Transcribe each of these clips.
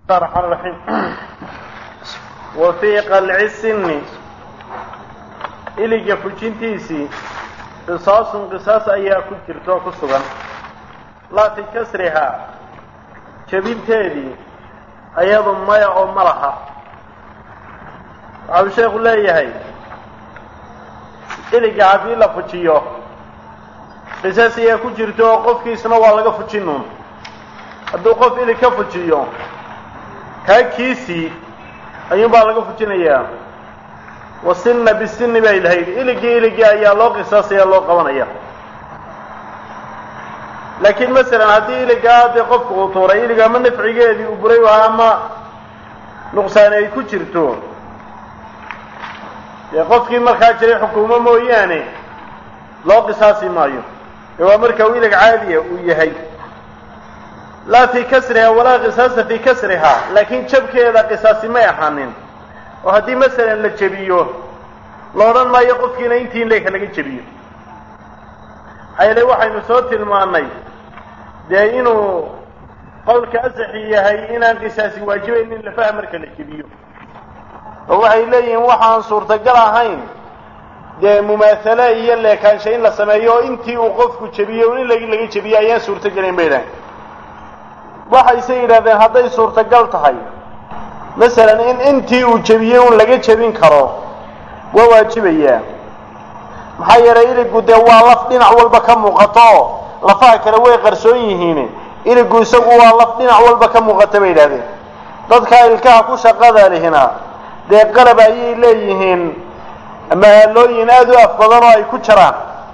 الرحمن الرحيم وفي قلع السن iliga fujintiisii qisaasun qisaas ayaa ku jirta oo ku sugan laa fi kasrihaa jebinteedii ayadu maya oo ma laha waxau sheekhu leeyahay iliga haddii la fujiyo qisaas ayaa ku jirta oo qofkiisna waa laga fujinuun hadduu qof ilig ka fujiyo kaa kiisii ayuunbaa laga fujinayaa wasinna bisinni bay lahayd iligii iligii ayaa loo qisaasaya loo qabanaya laakiin masalan haddii iligaa dee qofku uu tuuray ilig ama nafcigeedii uu buray waha ama nuqsaani ay ku jirto dee qofkii markaa jiray xukuumo mooyaane loo qisaasi maayo ee waa marka uu ilig caadiya uu yahay laa fii kasriha walaa qisaasa fii kasriha laakiin jabkeeda qisaasi may ahaanin oo haddii masalan la jebiyo la odhan maayo qofkiina intii in leeka laga jebiyo maxaa yeele waxaynu soo tilmaannay dee inuu qowlka asaxi yahay inaan qisaasi waajibayn in lafaha marka la jebiyo oo waxay leeyihiin waxaan suurtagal ahayn dee mumaahale iyo leekaansha in la sameeyo oo intii uu qofku jebiyo in lagi laga jebiyo ayaan suurtogelayn bay dhahay waxayse yidhahdeen hadday suurtagal tahay masalan in intii uu jebiyey un laga jebin karo waa waajibayaa maxaa yeelay iligu dee waa laf dhinac walba ka muuqato lafaha kale way qarsoon yihiin iligu isagu waa laf dhinac walba ka muuqata bay yidhahdeen dadka ilkaha ku shaqada lihina dee qalab ayay leeyihiin mahaalooyin aada u af badan oo ay ku jiraan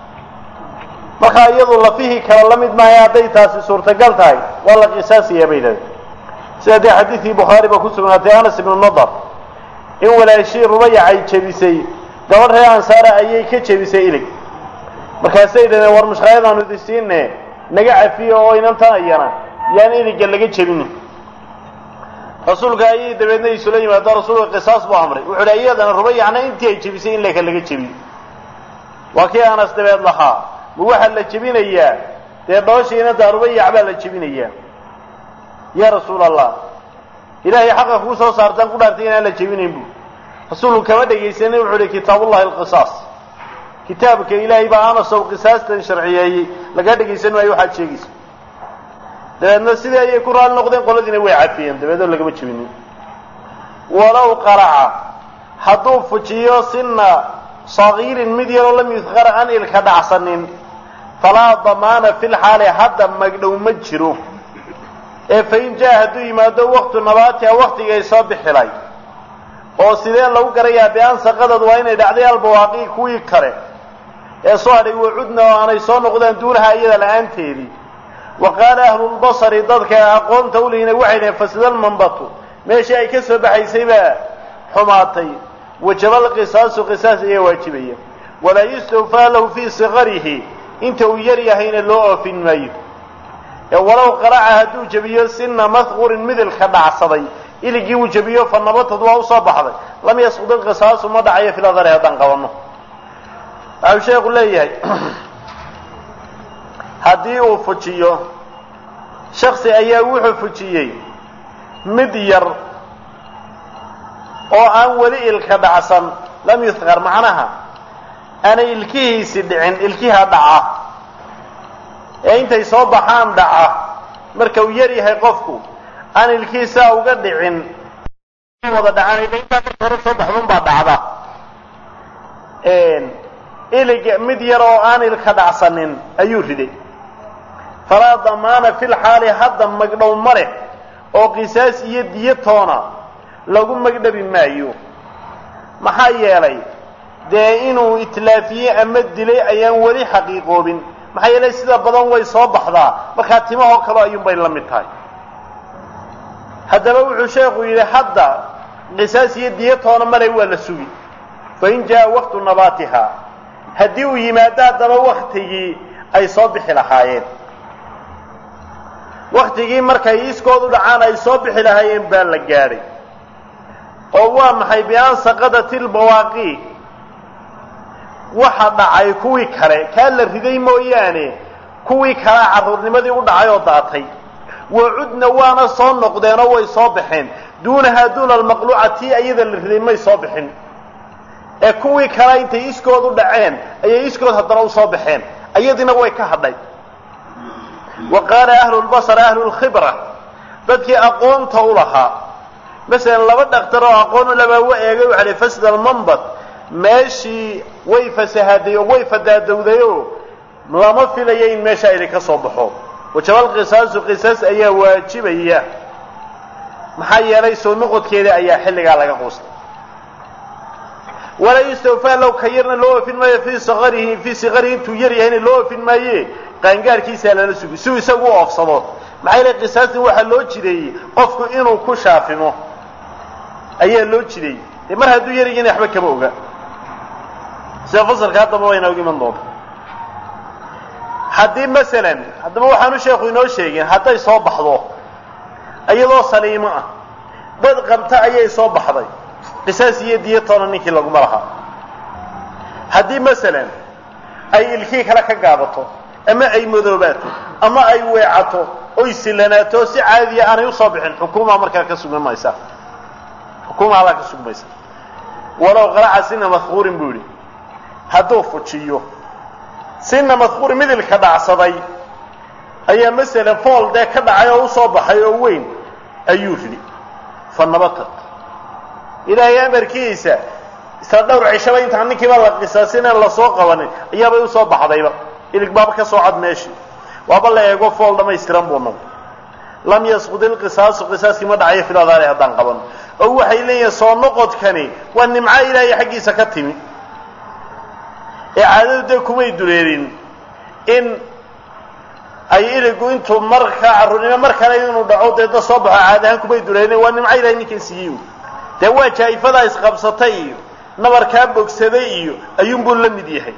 markaa iyadu lafihii kale la mid maahay hadday taasi suurtagal tahay waa la qisaasiyaa bay yidhahdeen sida dee xadiidkii bukhaari ba ku sugnaatay anas ibnu nadar in walaashii rubayac ay jebisay gabadh reer ansaara ayay ka jebisay ilig markaasay yidhahdeen war mushkaayadaanu idisiine naga cafiyo oo inantan ayana yaan iliga laga jebinin rasuulka ayay dabeedna isula yimaado rasuulka qisaas buu amray wuxuu dhi iyadana rubayacna intii ay jebisay in leeka laga jebiyo waa kii anas dabeed lahaa ma waxaa la jebinayaa dee dhooshii inantaa rubayac baa la jebinayaa ya rasuul allah ilaahay xaqa kuu soo saartaan ku dhaartay inaan la jebinayn bu rasuulku kama dhegaysanin wuxuu uhi kitaabullahi alqisaas kitaabka ilaahay baa anasow qisaastan sharciyeeyey laga dhegaysan maayo waxaad sheegaysa dabeedna sidii ayay ku raali noqdeen qoladiina way cafiyeen dabeedoo lagama jebinin walow qaraca hadduu fujiyo sina sagiirin mid yaroo lam yudkar an ilka dhacsanin falaa damaana fi lxaali hadda magdhow ma jiro ee fain jaa hadduu yimaado waktu nabaatiha waktigay soo bixilay oo sidee lagu garayaa bian saqadad waa inay dhacday albawaaqi kuwii kale ee soo hadhay wacudna oo aanay soo noqdaan duunaha iyada la-aanteedii wa qaala ahlulbasari dadka aqoonta ulihina waxay dhaheen fasidalmanbatu meeshii ay ka soo baxaysay baa xumaatay wajabal qisaasu qisaas ayaa waajibaya walaa yustawfaa lahu fii sikarihi inta uu yar yahayna loo oofin maayo ee walow qaraca hadduu jebiyo sina mahqurin midilka dhacsaday iligii uu jebiyo fa nabatad waa usoo baxday lam yasqud ilqisaasu ma dhacayo filadari haddaan qabanno waxau sheekhu leeyahay haddii uu fujiyo shaksi ayaa wuxuu fujiyey mid yar oo aan weli ilka dhacsan lam yudkar macnaha aanay ilkihiisi dhicin ilkiha dhaca ee intay soo baxaan dhaca marka uu yar yahay qofku aan ilkihiisaa uga dhicin wada dhacaan intaa marka hore soo baxdun baa dhacda ilig mid yar oo aan ilka dhacsanin ayuu riday falaa damaana fil xaali hadda magdhow ma leh oo qisaas iyo diyo toona lagu magdhabi maayo maxaa yeelay dee inuu itlaafiyey ama dilay ayaan weli xaqiiqoobin maxaa yeelay sida badan way soo baxdaa markaa timahoo kaleo ayuunbay la mid tahay haddaba wuxuu sheekhu yidhi hadda qisaas iyo diyo toona male waa la sugi fain jaa waktu nabaatiha haddii uu yimaado haddaba waktigii ay soo bixi lahaayeen waktigii markay iskoodu dhacaan ay soo bixi lahaayeen baa la gaadhay oo waa maxay bian saqadati lbawaaqi waxa dhacay kuwii kale kaa la riday mooyaane kuwii kalea carruurnimadii u dhacay oo daatay wacudna waana soo noqdeenoo way soo baxeen duunahaa duuna almaqluuca tii ayada la riday may soo bixin ee kuwii kale intay iskood u dhaceen ayay iskood haddana usoo baxeen ayadiina way ka hadhay wa qaala ahlu lbasar ahlu lkhibra dadkii aqoonta u lahaa masalan laba dhaktar oo aqoon u labaa wa eegay waxa hi fasda almanbad meeshii way fasahaday oo way fadaadowday oo lama filayo in meesha idin ka soo baxo wajabal qisaasu qisaas ayaa waajibaya maxaa yeelay soo noqodkeeda ayaa xilligaa laga quustay walaa yustawfaa low ka yarna loo oofin maayo fii saqarihi fii siqarihi intuu yar yahayna loo oofin maaye qaangaarkiisaa lala sugi siuu isagu u oofsado maxaa yeelay qisaastan waxaa loo jideeyey qofku inuu ku shaafimo ayaa loo jideeyey dee mar hadduu yaryihiina waxba kama oga sida fasalka haddaba waa inooga iman doonta haddii masalan haddaba waxaanu sheekhu inoo sheegin hadday soo baxdo iyadoo saliimo ah dad qabta ayay soo baxday qisaas iyo diyatoona ninkii laguma lahaa haddii masalan ay ilkii kale ka gaabato ama ay madoobaato ama ay weecato oy sillanaato si caadiya aanay usoo bixin xukuumaa markaa ka sugmi maysa xukuuma allaa ka sugmaysa walow qaraca sina mahkuurin buu yidhi hadduu fujiyo sina mahkuurin midilka dhacsaday ayaa masalan fool dee ka dhacay oo usoo baxay oo weyn ayuu ridi fa nabatat ilaahay amarkiisa isla dhowr cishaba intaan ninkiiba la qisaasin aan lasoo qabanin ayaabay usoo baxdayba ilig baaba ka soo cad meeshii waaba la eego fool dhamaystiran buu noqday lam yasqud ilqisaasu qisaaskii ma dhacayo filadaale haddaan qaban oo waxay leeyihiin soo noqodkani waa nimco ilaahay xaggiisa ka timi ee caadadu dee kumay duleelin in ay iligu intuu markaa carruurnimo mar kale inuu dhaco dee da soo baxo caad ahaan kumay duleelin waa nimco ilahay ninkan siiyey dee waa jaa'ifadaa isqabsatay iyo nabarkaa bogsaday iyo ayuunbuu la mid yahay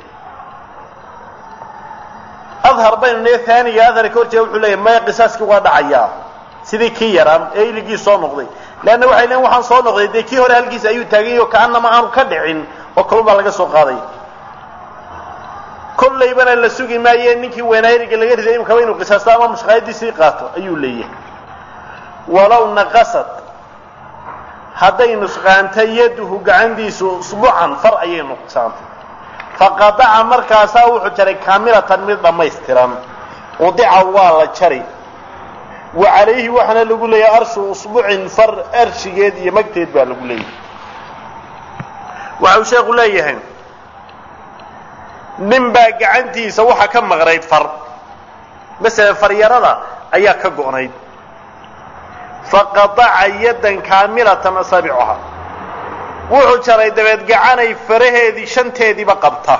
adhar baynu nee aaniga adharka horjeeda wuxuu leeyahy maya qisaaskii waa dhacayaa sidii kii yaraan ee iligii soo noqday leanna waxay leeyiin waxaan soo noqday dee kii hore halkiisa ayuu taaganyay oo kaanama aanu ka dhicin oo kalun baa laga soo qaaday kollaybana la sugi maaye ninkii weynaa iliga laga riday imkaba inuu qisaasto ama mushqaayadiisii qaato ayuu leeyahay walow naqasad hadday nusqaantay yaduhu gacantiisu usbucan far ayay nuqsaantay faqadaca markaasaa wuxuu jaray kaamilatan mid dhammaystiran udica waa la jari wa calayhi waxaana lagu leeyahay arshu usbucin far arshigeed iyo magteed baa lagu leeyahay waxau sheekhu leeyahay nin baa gacantiisa waxaa ka maqnayd far masalan faryarada ayaa ka go'nayd faqadaca yaddan kaamilatan asaabicuha wuxuu jaray dabeed gacanay faraheedii shanteediiba qabta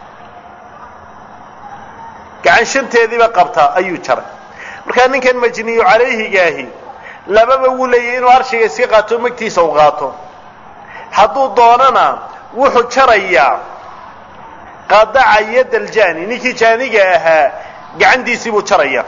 gacan shanteediiba qabta ayuu jaray markaa ninkan majniyu calayhigaahi lababa wuu leeyahy inuu arshiga iska qaato magtiisa u qaato hadduu doonana wuxuu jarayaa qadaca yadda aljani ninkii jaaniga ahaa gacantiisii buu jarayaa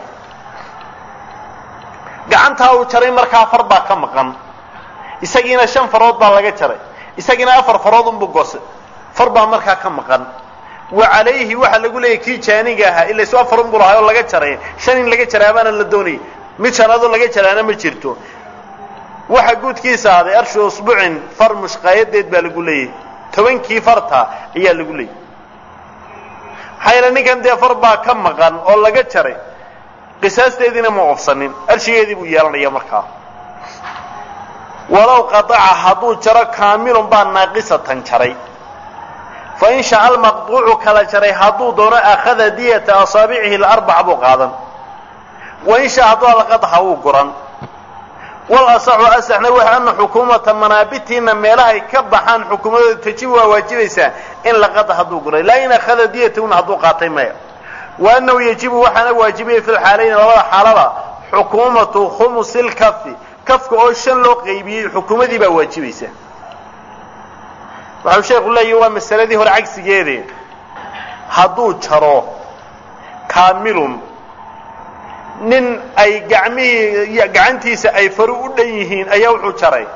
gacantaa uu jaray markaa far baa ka maqan isagiina shan farood baa laga jaray isagiina afar farood unbuu goose far baa markaa ka maqan wa calayhi waxaa lagu leeyahy kii jaaniga ahaa ila isu afar unbuu lahaa oo laga jaray shan in laga jaraabaana la doonayay mid shanaadoo laga jaraana ma jirto waxa guudkiisa ahday arshu usbucin far mushqaayadeed baa lagu leeyahy tobankii farta ayaa lagu leeyahy maxaa yeele ninkan dee far baa ka maqan oo laga jaray qisaasteediina ma oofsanin arshigeedii buu yeelanaya markaa walow qadaca hadduu jaro kaamilun baa naaqisatan jaray fa in shaca almaqduucu kala jaray hadduu doono akhada diyata asaabicihi alarbac buu qaadan wa in shaa hadduu alqadxa wuu guran wal asaxu asaxna waxa ana xukuumata manaabitiina meelahay ka baxaan xukuumadooda tajibu waa waajibaysaa in laqada hadduu guray laa in akhada diyatahuna hadduu qaatay maya wa annahu yajibu waxaana waajibaya fi lxaalayni labada xaalada xukuumatu khumusi lkafi kafka oo shan loo qaybiyey xukuumadii baa waajibaysa waxau sheekhu leeyahi waa masaladii hore cagsigeede hadduu jaro kaamilun nin ay gacmihii gacantiisa ay fari u dhan yihiin ayaa wuxuu jaray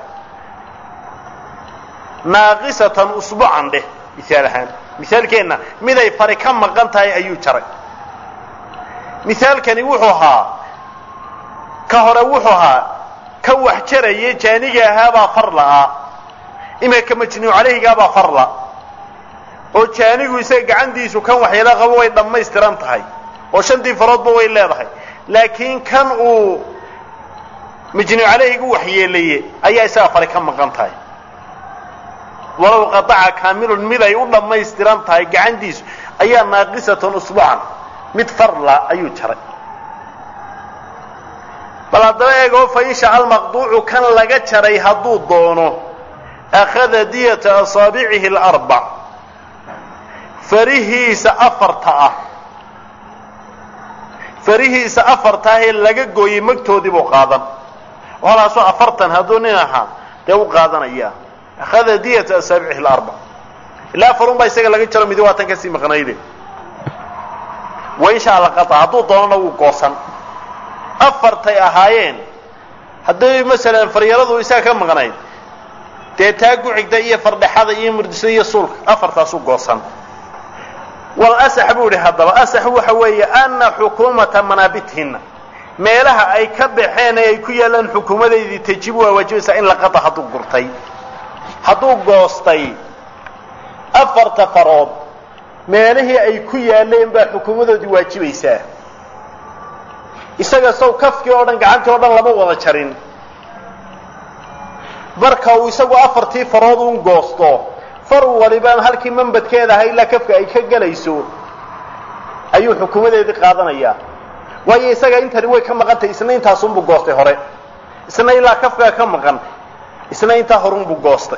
naaqisatan usbucan dheh misaal ahaan misaalkeenna mid ay fari ka maqan tahay ayuu jaray misaalkani wuxuu ahaa ka hore wuxuu ahaa ka wax jaraya jaaniga ahaabaa far la'aa imika majnuu calayhigaabaa farla oo jaanigu isaga gacantiisu kan waxyeelo qabo way dhammaystiran tahay oo shantii faroodba way leedahay laakiin kan uu majnuu calayhigu waxyeelaye ayaa isaga fari ka maqan tahay walow qadaca kaamilun mid ay u dhammaystiran tahay gacantiisu ayaa naaqisatan usbuucan mid farla ayuu jaray bal haddaba eegoo fa in shaca almaqduucu kan laga jaray hadduu doono akhada diyata asaabicihi alarbac farihiisa afarta ah farihiisa afarta ah ee laga gooyey magtoodii buu qaadan walaasoo afartan hadduu nin ahaa dee u qaadanaya akhada diyata asaabicihi alarbac ilaa afarun baa isaga laga jaro midi waa tan kasii maqnayde wa in shaa laqata hadduu doonana wuu goosan afartay ahaayeen hadday masalan faryaradu isaga ka maqnayd dee taa gucigda iyo fardhexada iyo murdisada iyo suulka afartaasu goosan wal asax buu idhi haddaba asax waxa weeye ana xukuumata manaabithinna meelaha ay ka baxeen ee ay ku yaalaan xukuumadeydii tajibu waa waajibaysaa in laqata hadduu gurtay hadduu goostay afarta farood meelihii ay ku yaaleen baa xukuumadoodii waajibaysaa isaga sow kafkii oo dhan gacantii oo dhan lama wada jarin marka uu isagu afartii farood un goosto far walibaan halkii mambadkeeda ahaa ilaa kafka ay ka gelayso ayuu xukuumadeedii qaadanayaa waayo isaga intani way ka maqan tahay isna intaasunbuu goostay hore isna ilaa kafkaa ka maqan isna intaa horunbuu goostay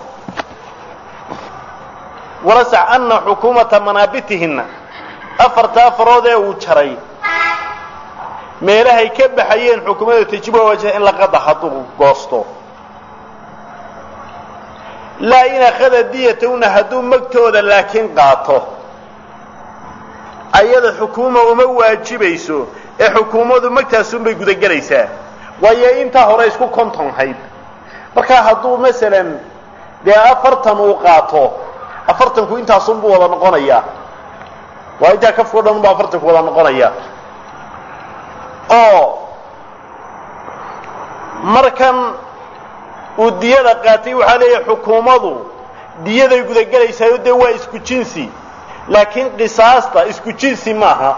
walasax ana xukuumata manaabitihinna afartaa farood ee uu jaray meelahay ka baxayeen xukuumadda tajiba waajha in la qada hadduu goosto laa in akhada diyatawna hadduu magtooda laakiin qaato ayada xukuuma uma waajibayso ee xukuumadu magtaasunbay gudagelaysaa waayo intaa hore isku kontonhayd markaa hadduu masalan dee afartan uu qaato afartanku intaasunbuu wada noqonayaa waa intaa kafkao dhan buu afartanku wada noqonaya oo markan uu diyada qaatay waxaa leeyahay xukuumadu diyaday gudagelaysaayoo dee waa isku jinsi laakiin qisaasta isku jinsi maaha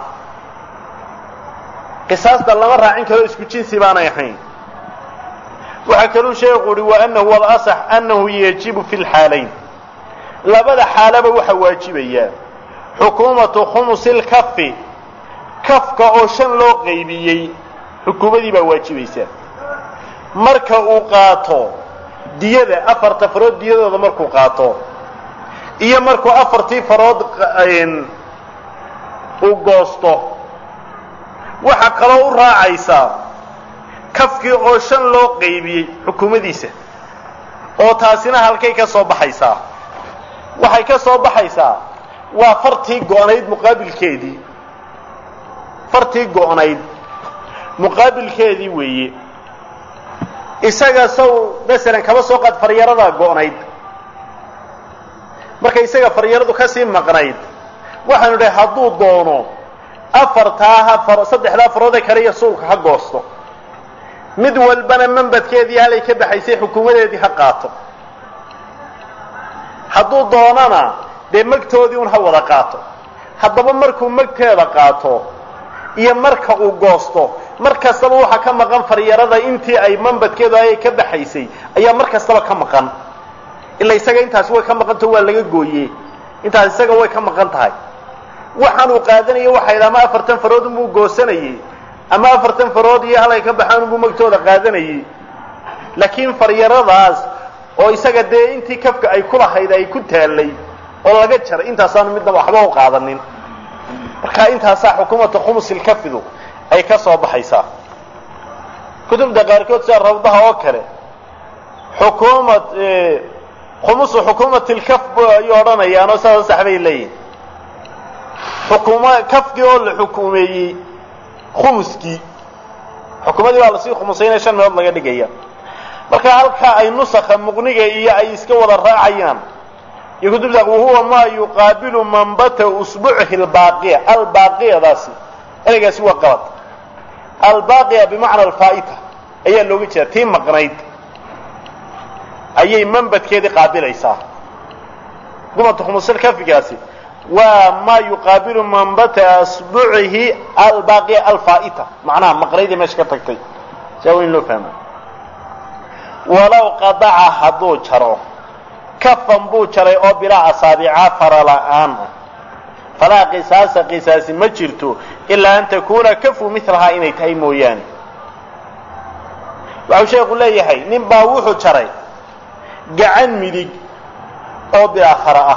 qisaasta lama raacin karo isku jinsi baanay ahayn waxaa kaluu sheekhu uhi wa anahu walasax annahu yajibu fi lxaalayn labada xaalaba waxaa waajibayaa xukuumatu khumusi lkafi kafka oo shan loo qaybiyey xukuumadii baa waajibaysaa marka uu qaato diyada afarta farood diyadooda markuu qaato iyo markuu afartii farood uu goosto waxaa kaloo u raacaysaa kafkii oo shan loo qaybiyey xukuumadiisa oo taasina halkay ka soo baxaysaa waxay ka soo baxaysaa waa fartii go-nayd muqaabilkeedii fartii go-nayd muqaabilkeedii weeye isaga saw masalan kaba soo qaad faryaradaa go-nayd marka isaga faryaradu kasii maqnayd waxaanu idhahay hadduu doono afartaa ha saddexdaa faroodee kale iyo suulka ha goosto mid walbana mambadkeedii halay ka baxaysay xukuumadeedii ha qaato hadduu doonana dee magtoodii un ha wada qaato haddaba markuu magteeda qaato iyo marka uu goosto mar kastaba waxaa ka maqan faryarada intii ay mambadkeedu ayay ka baxaysay ayaa mar kastaba ka maqan ila isaga intaasi way ka maqantaho waa laga gooye intaas isaga way ka maqan tahay waxaanuu qaadanaya waxay ama afartan farood unbuu goosanayey ama afartan farood iyo halay ka baxaan unbuu magtooda qaadanayey laakiin faryaradaas oo isaga dee intii kafka ay ku lahayd ay ku taallay oo laga jaray intaasaanu midnaba waxba u qaadanin marka intaasaa xukuumata khumusilkafidu ay ka soo baxaysaa kutubta qaarkood sida rawdaha oo kale xukuumad khumusu xukuumatilkaf ayay odhanayaanoo sidaas sax bay leeyihin xukuuma kafkii oo la xukuumeeyey khumuskii xukuumadii baa lasii khumusaynaya shan meelood laga dhigaya marka halkaa ay nusakha muqniga iyo ay iska wada raacayaan iyo kutubta wahuwa maa yuqaabilu manbata usbucihi albaaqiya albaaqiyadaasi ereygaasi waa qalad albaaqiya bimacna alfaa'ita ayaa looga jeeda tii maqnayd ayay manbadkeedii qaabilaysaa dumatu khumusilkafigaasi waa maa yuqaabilu manbata asbucihi albaaqiya alfaa'ita macnaha maqnaydii meesha ka tagtay saa waa in loo fahma walow qadaca hadduu jaro kafan buu jaray oo bilaa asaabica fara la'aan ah falaa qisaasa qisaasi ma jirto ilaa an takuuna kafu milahaa inay tahay mooyaane waxau sheekhu leeyahay nin baa wuxuu jaray gacan midig oo bilaa fara ah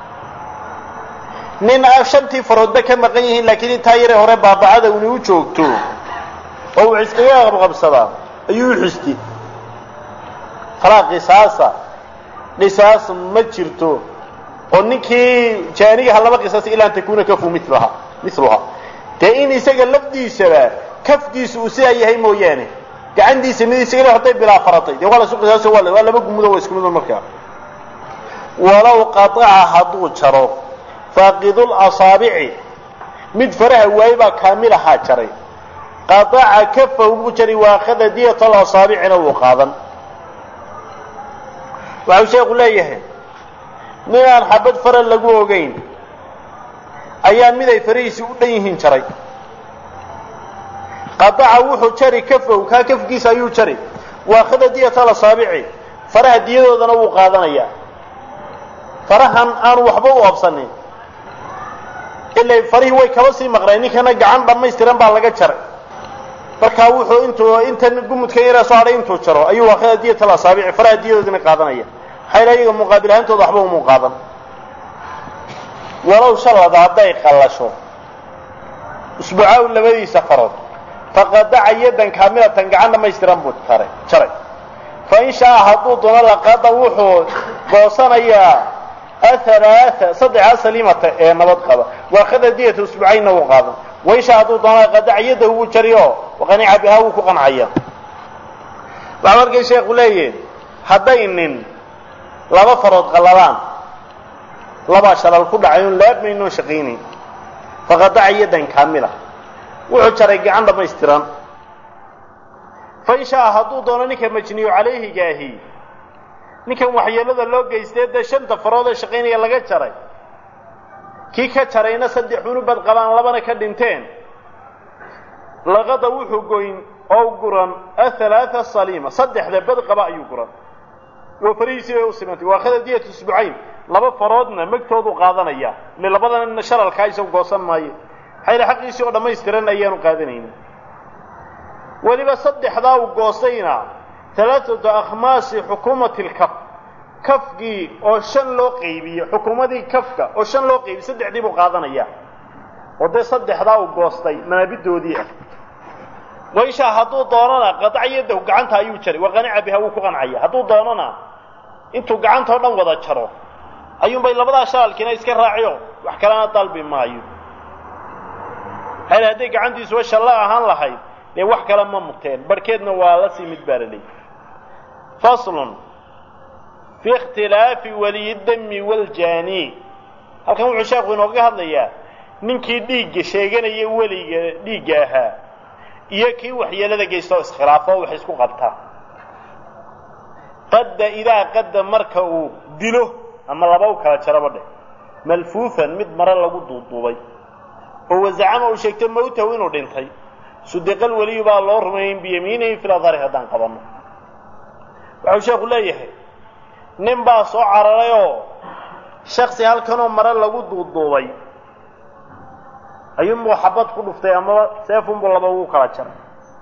nin shantii faroodba ka maqan yihiin laakiin intaa yare hore baabacada uni u joogto oo uu iskaga qabqabsadaa ayuu u xisti falaa qisaasa qisaas ma jirto oo ninkii jaanigaha laba qisaas ilaa an takuuna kafu milaha miluhaa dee in isaga lafdiisaba kafkiisa uu sidaa yahay mooyaane gacantiisa mid isagale hadday bilaa faratay dee waa lasu qisaaso waa waa laba gumudo waa isku mido markaa walow qataca hadduu jaro faaqidul asaabici mid faraha waaye baa kaamil ahaa jaray qataca kafahu buu jaray waakhada diyat alasaabicina wuu qaadan waxau sheekhu leeyahay nin aan xabad fara lagu ogeyn ayaa mid ay farahiisii u dhan yihiin jaray qadaca wuxuu jari kafow kaa kafkiisa ayuu jari waakhada diyata lasaabici faraha diyadoodana wuu qaadanayaa farahan aanu waxba u oobsanin ilay farihii way kaba sii maqneen ninkana gacan dhammaystiran baa laga jaray markaa wuxuu intuu intan gumudkan yaraa soo hadhay intuu jaro ayuu waakhada diyata lasaabici faraha diyadoodana qaadanaya maxaa iyaga muqaabil ahaantooda waxba umuu qaadan walow shalada hadday qallasho usbuucaaw labadiisa farood faqadaca yadan kaamilatan gacan dhammaystiran buu taray jaray fa in shaaa hadduu doono laqada wuxuu goosanayaa athalaatha saddexaa saliimata ee nabad qaba waakhada diyata usbuucaynna wuu qaadan wain shaa hadduu doono laqadaca yadahu wuu jari oo waqanica bihaa wuu ku qancaya waxaa markay sheekhu leeyihin hadday nin laba farood qalladaan labaa shalal ku dhacay oon laabmaynoo shaqaynayn faqadaca yadan kaamila wuxuu jaray gacan dhammaystiran fa in shaa hadduu doono ninka majniyu calayhigaahi ninkan waxyeelada loo geystay dee shanta farood ee shaqaynaya laga jaray kii ka jarayna saddex unubad qabaan labana ka dhinteen laqada wuxuu goyn oo guran athalaatha saliima saddexda bad qaba ayuu guran waa farihiisii bay u simantay waa khada diyat usbucayn laba faroodna magtoodu qaadanaya ile labadana shalalkaa isagu goosan maayo maxaa xaqiisii oo dhammaystiran ayaanu qaadanaynin weliba saddexdaa uu goostayna alaaatu akhmaasi xukuumati lkaf kafkii oo shan loo qaybiye xukuumadii kafka oo shan loo qaybiye saddexdii buu qaadanaya oo dee saddexdaa uu goostay manaabidoodii ah waishaa hadduu doonana qadac yadahu gacanta ayuu jaray wa qanica biha wuu ku qancaya hadduu doonana intuu gacanta oo dhan wada jaro ayuunbay labadaa shaalkiina iska raaciyo wax kalena dalbi maayo maxaa hadday gacantiisuba shalla ahaan lahayd dee wax kale ma muteen barhkeedna waa la sii mid baa la leeyay faslun fi ikhtilaafi waliyidami waaljaani halkan wuxuu sheekhu inooga hadlayaa ninkii dhiigga sheeganaya weliga dhiigga ahaa iyo kii waxyeelada geysta oo iskhilaafo oo wax isku qabta qadda idaa qadda marka uu dilo ama laba u kala jaraba dheh malfuufan mid mare lagu duuduubay oo wazacama uu sheegtay mawtahu inuu dhintay sudiqal weliyu baa loo rumeeyen biyamiinihi fil adhari haddaan qabanno waxau sheekhu leeyahay nin baa soo cararay oo shaksi halkanoo mare lagu duuduubay ayuunbuu xabad ku dhuftay amaba seefunbuu laba ugu kala jaray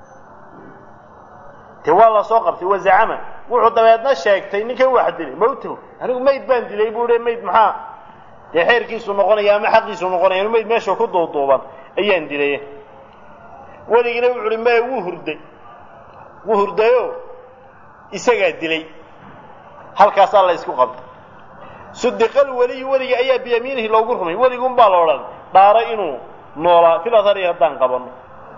dee waa la soo qabtay wazacama wuxuu dabeedna sheegtay ninkan wax dilay mawtahu anigu mayd baan dilay buu hi mayd maxaa dee xeerkiisu noqonaya ama xaqiisu noqonaya inu mayd meesha ku duuduuban ayaan dilay weligina wuxu uhi maya wuu hurday wuu hurdayo isagaa dilay halkaasaa la isku qabtay sudiqal weliyu weliga ayaa biyamiinihi loogu rumay weligun baa la odhan dhaaro inuu noolaa fil athari haddaan qabanno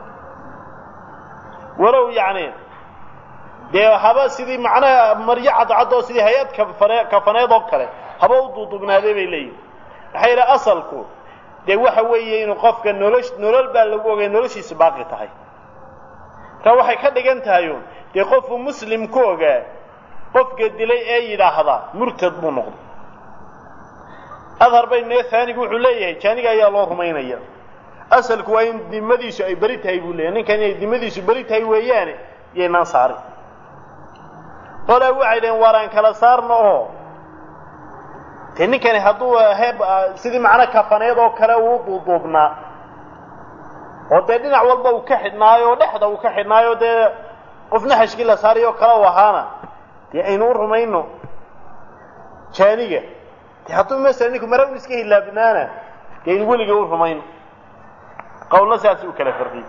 walow yacni dee haba sidii macnaha maryo cadcad oo sidii hay-ad kafane kafaneed oo kale haba u duuduubnaaday bay leeyihin maxaa yidhi asalku dee waxa weeye inuu qofka nolosh nolol baa lagu ogay noloshiisu baaqi tahay markaa waxay ka dhigan tahay uun dee qofuu muslim ku ogaa qofka dilay ee yidhaahda murtad buu noqday adhar baynee haanigu wuxuu leeyahay jaaniga ayaa loo rumaynaya asalku waa in dimadiisu ay beri tahay buu leeyahay ninkan inay dimadiisu beri tahay weeyaane yaynaan saarin qolaa waxay dhaheen waaraan kala saarno oo dee ninkani hadduu heeb sidii macno kafaneed oo kale uu duuduubnaa oo dee dhinac walba uu ka xidhnaayo oo dhexda uu ka xidhnaayo dee qofna xashkii la saarayo kale u ahaana dee aynu u rumayno jaaniga dee hadduu masala ninku mara un iska hilaabnaana dee aynu weliga u rumayno qawlna saas u kala farqiyey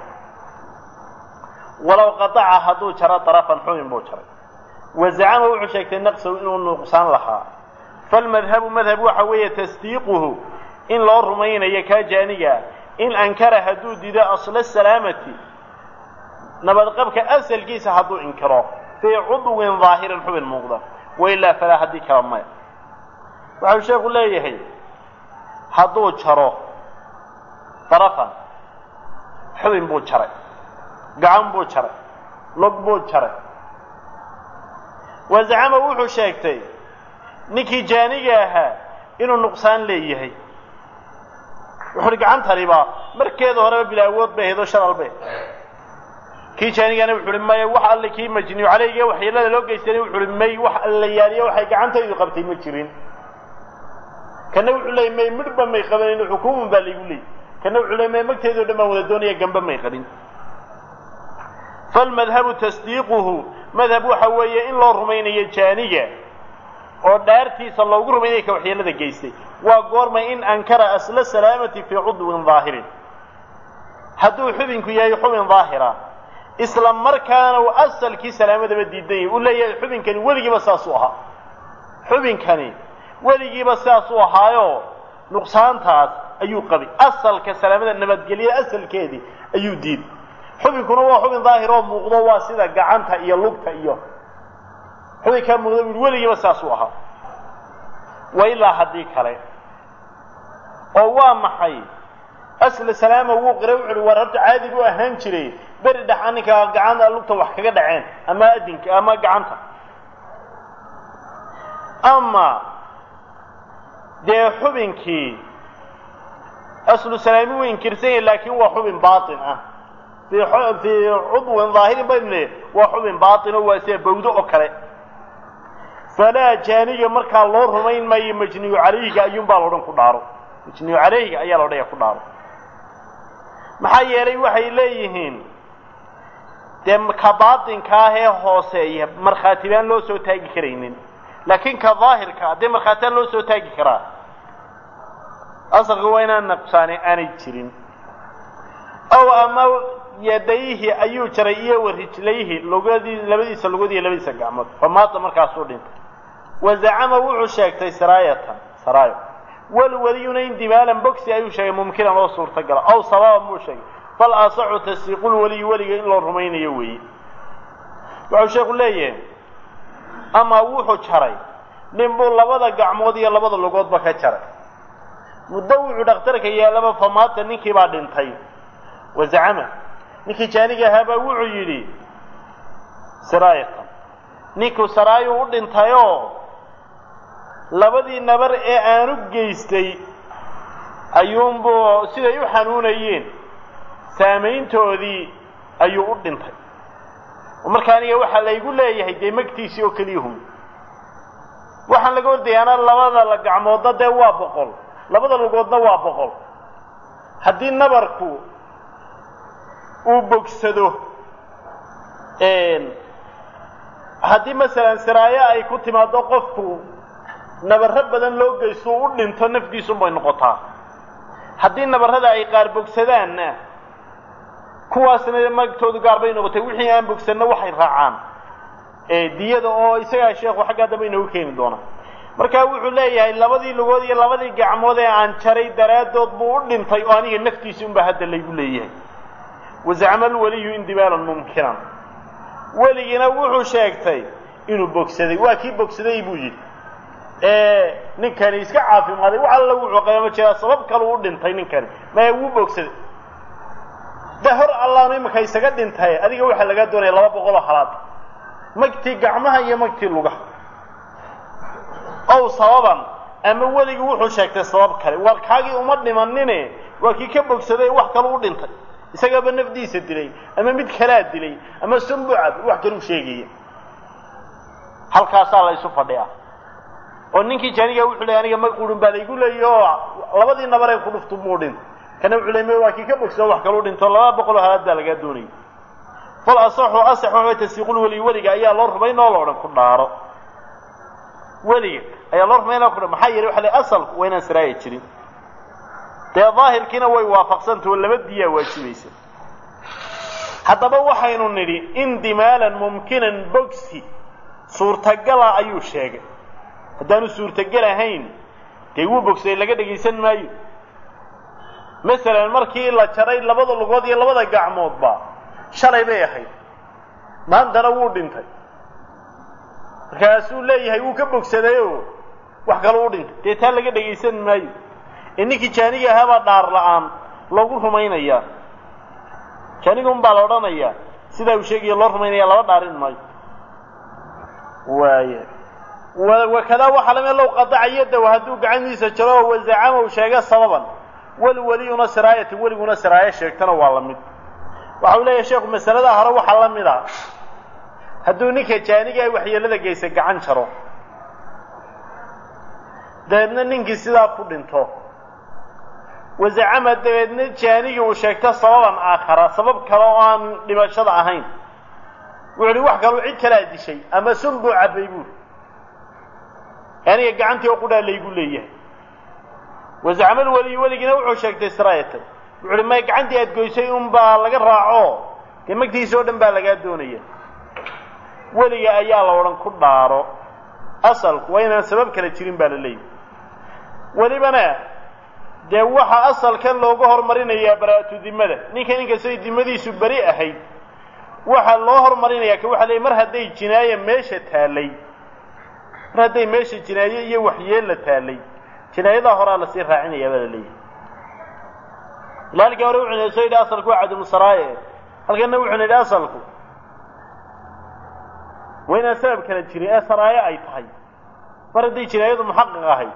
walow qadaca hadduu jaro darafan xubin buu jaray wazacama wuxuu sheegtay naqsahu inuu nuqsaan lahaa falmadhabu madhab waxa weeye tasdiiquhu in loo rumaynayo kaa jaaniga in ankara hadduu dido asla salaamati nabadqabka asalkiisa hadduu inkiro fii cudwin daahirin xubin muuqda wailaa falaa haddii kala maya waxau sheeku leeyahay hadduu jaro darafan xubin buu jaray gacan buu jaray log buu jaray wazacama wuxuu sheegtay ninkii jaaniga ahaa inuu nuqsaan leeyahay wuxu uhi gacantaniba markeeda horeba bila awood bay ahayd oo sharalbe kii jaanigana wuxu uhi maya wax alle kii majniyu caleyga waxyeelada loo geystana wuxu uhi may wax alla yaaliya waxay gacantaydu qabtay ma jirin kana wuxuu leeyay may midhba may qabanin xukuumun baa laygu leeyay kana wuxuu leey may magteedao dhan baan wada doonaya gamba may qabin falmadhabu tasdiiquhu madhab waxa weeye in loo rumaynayo jaaniga oo dhaartiisa loogu rumaynaya ka waxyeelada geystay waa goorma in ankara asla salaamati fii cudwin daahirin hadduu xubinku yahay xubin daahira isla markaana uu asalkii salaamadaba diidan yahay uu leeyahay xubinkani weligiiba saasuu ahaa xubinkani weligiiba sidaasuu ahaayo nuqsaantaas ayuu qabay asalka salaamada nabadgelyada asalkeedii ayuu diiday xubinkuna waa xubin daahir oo muuqdo waa sida gacanta iyo lugta iyo xubinkaa muuqda bui weligiiba sidaasuu ahaa wa ilaa haddii kale oo waa maxay asla salaama wuu qira wuxu uhi war horta caadi buu ahaan jiray beri dhex aninka gacanta lugta wax kaga dhaceen ama adinka ama gacanta ama dee xubinkii aslu salaami wuu inkirsan yahay laakin waa xubin baatin ah fii fii cudwin daahirin baynu waa xubin baatin oo waa sida bawdo oo kale falaa jaaniga markaa loo rumayn maayo majniyu calayhiga ayuunbaa loodhan ku dhaaro majniyu calayhiga ayaa la odhaya ku dhaaro maxaa yeelay waxay leeyihiin dee ka baatinka ah ee hooseeya markhaatibaan loo soo taagi karaynin laakiin ka daahirka dee markhaatibaan loo soo taagi karaa asalka waa inaan naqsaani aanay jirin ow ama yadayhi ayuu jaray iyo warijlayhi lugadii labadiisa lugad iyo labadiisa gacmood famaata markaasuu dhintay wazacama wuxuu sheegtay saraayatan saraayo walweliyuna indimaalan bogsi ayuu sheegay mumkinan oo suurtagala aw sababan buu sheegay fal asaxu tasdiiqulweliyi weliga in loo rumaynayo weeye wuxuu sheeku leeyahay ama wuxuu jaray nin buu labada gacmood iyo labada lugoodba ka jaray muddo wuxuu dhakhtarka yaalaba famaata ninkii baa dhintay wazacama ninkii jaaniga ahaabaa wuxuu yidhi saraayatan ninkuu saraayu u dhintayoo labadii nabar ee aanu geystay ayuunbuu siday u xanuunayeen saamayntoodii ayuu u dhintay marka aniga waxaa laygu leeyahay dee magtiisii oo keliyahum waxaan laga ordayaana labada la gacmoodna dee waa boqol labada lugoodna waa boqol haddii nabarku uu bogsado haddii masalan siraayo ay ku timaado qofku nabaro badan loo geysto u dhinto nafdiisunbay noqotaa haddii nabarada ay qaar bogsadaanna kuwaasna magtoodu gaar bay noqotay wixii aan bogsanno waxay raacaan diyada oo isagaa sheekhu xaggaa dambe inoogu keeni doona marka wuxuu leeyahay labadii lugood iyo labadii gacmood ee aan jaray daraaddood buu u dhintay oo aniga naftiisi unbaa hadda laygu leeyahay wazacma alweliyu indimaalan mumkinan weligina wuxuu sheegtay inuu bogsaday waa kii bogsaday buu yidhi ninkani iska caafimaaday wax alla wuxuu qabama jiraa sabab kaleu u dhintay ninkani maya wuu bogsaday de hor allaanu imika isaga dhintay adiga waxaa lagaa doonaya laba boqoloo halaad magtii gacmaha iyo magtii lugaha ow sababan ama weligii wuxuu sheegtay sabab kale war kaagii uma dhimanine waa kii ka bogsaday wax kale u dhintay isagaaba nafdiisa dilay ama mid kalaa dilay ama sambucad wax kaluu sheegaya halkaasaa la isu fadhiyaa oo ninkii jaaniga wuxuu leeyay aniga mag qurun baa laygu leeyay oo labadii nabaree ku dhuftu muu dhintay kana wuxuu leeyay waa kii ka bogsado wax kaluu dhinto laba boqol oo halaad baa lagaa doonayay fal asaxu asax waxa tasdiiqul weli weliga ayaa loo rumayn oo la odhan ku dhaaro weliga ayaa loo rumayn oo ku dhaaro maxaa yeelay waxa leeyahay asalku waa inaan siraaya jirin dee daahirkiina way waafaqsantao laba diyaa waajibaysa haddaba waxaynu nidhi indimaalan mumkinan bogsi suurtagala ayuu sheegay haddaanu suurtagal ahayn dee wuu bogsaday laga dhegaysan maayo masalan markii la jaray labada lugood iyo labada gacmoodba shalay bay ahayd maantana wuu dhintay markaasuu leeyahay wuu ka bogsadayoo wax kaloo u dhintay dee taa laga dhegaysan maayo ee ninkii jaaniga ahaabaa dhaar la-aan loogu rumaynayaa jaaniga un baa la odhanayaa sidaa uu sheegaya loo rumaynaya laba dhaarin maayo waaya wakadaa waxaa lamid low qadaca yadaw hadduu gacantiisa jaro oo wazacama uu sheega sababan walweliyuna siraayata weliguna siraayo sheegtana waa la mid waxa uu leeyahay sheekhu masalada hore waxaa la mid a hadduu ninka jaaniga ay waxyeelada geysa gacan jaro dabeedna ninkii sidaa ku dhinto wazacama dabeedna jaanigii uu sheegto sababan aakhara sabab kale oo aan dhimashada ahayn wuxu uhi wax kaluu cid kalaa dishay ama sun buu cabbay buuri aniga gacantii oo qudhaa laygu leeyahay wazacmal weliy weligiina wuxuu sheegtay siraayatan wuxu uhi may gacantii aad goysay un baa laga raaco dee magtiisa oo dhan baa lagaa doonaya weliga ayaa la odhan ku dhaaro asalku waa inaan sabab kale jirin baa la leeyahy welibana dee waxaa asalkan looga hormarinayaa baraa'atu dimada ninka inkastay dimadiisu beri ahayd waxaa loo hormarinayaa ka waxa leey mar hadday jinaaya meesha taallay mar hadday meesha jinaaye iyo waxyeella taallay jinaayadaa horaa lasii raacinayaa baa la leeyahay ila halkii hore wuxuu na soo yidhi asalku waa cadamusaraaye halkanna wuxuu na yidhi asalku waa inaan sabab kala jirin ee saraayo ay tahay mar hadday jinaayadu muxaqiq ahayd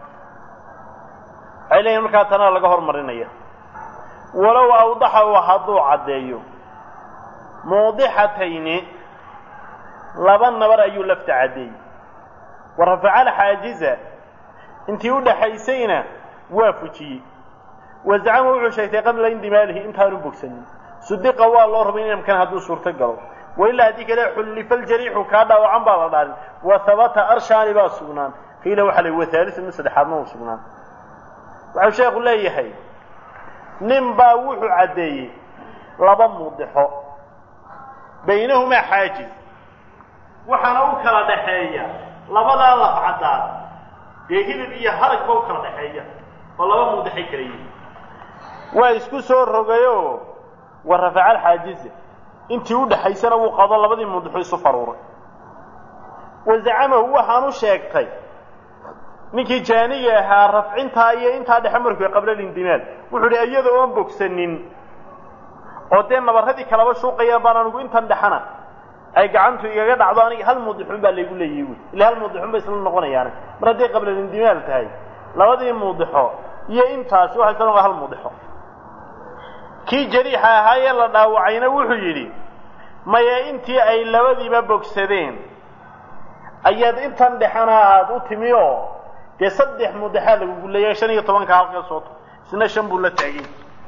waxay leeyihin markaa tanaa laga hormarinaya walow awdaxa u hadduu caddeeyo muudixatayni laba nabar ayuu lafta caddeeyey wa rafaca alxaajiza intii u dhaxaysayna waa fujiyey wazacama wuxuu sheegtay qabla indimaalihi intaanu bogsanin sudiqa waa loo rumay inamkan hadduu suurto galo wailaa haddii kale xullifa ljariixu kaa dhaawacan baa la dhaarin wa habata arshaani baa sugnaan qiila waxaa la wa haalisu mid saddexaadna uu sugnaan waxau sheekhu leeyahay nin baa wuxuu caddeeyey laba muudixo baynahumaa xaajiz waxaana u kala dhaxeeya labadaa laf caddaad dee hilib iyo haragba u kala dhaxeeya oo laba muudixay kala yihin waa isku soo rogayoo wa rafaca alxaajiza intii u dhaxaysana wuu qado labadii muudixu isu faruuray wa zacamahu waxaan u sheegtay ninkii jaaniga ahaa rafcintaa iyo intaa dhexe markuu qabla lindimaal wuxuu idhi iyada oon bogsanin oo dee nabarradii kalaba shuuqayaan baan anigu intan dhexana ay gacantu igaga dhacdo aniga hal muudixun baa laygu leeyahy wy ila hal muudixun bay isla noqonayaane mar hadday qabla lindimaal tahay labadii muudixo iyo intaasi waxay isla noqon hal muudixo kii jariixa ahaayee la dhaawacayna wuxuu yidhi maya intii ay labadiiba bogsadeen ayaad intan dhexana aada u timi oo dee saddex muudixaa lagugu leeyahay shan iyo tobanka halka sooto isna shan buu la taagay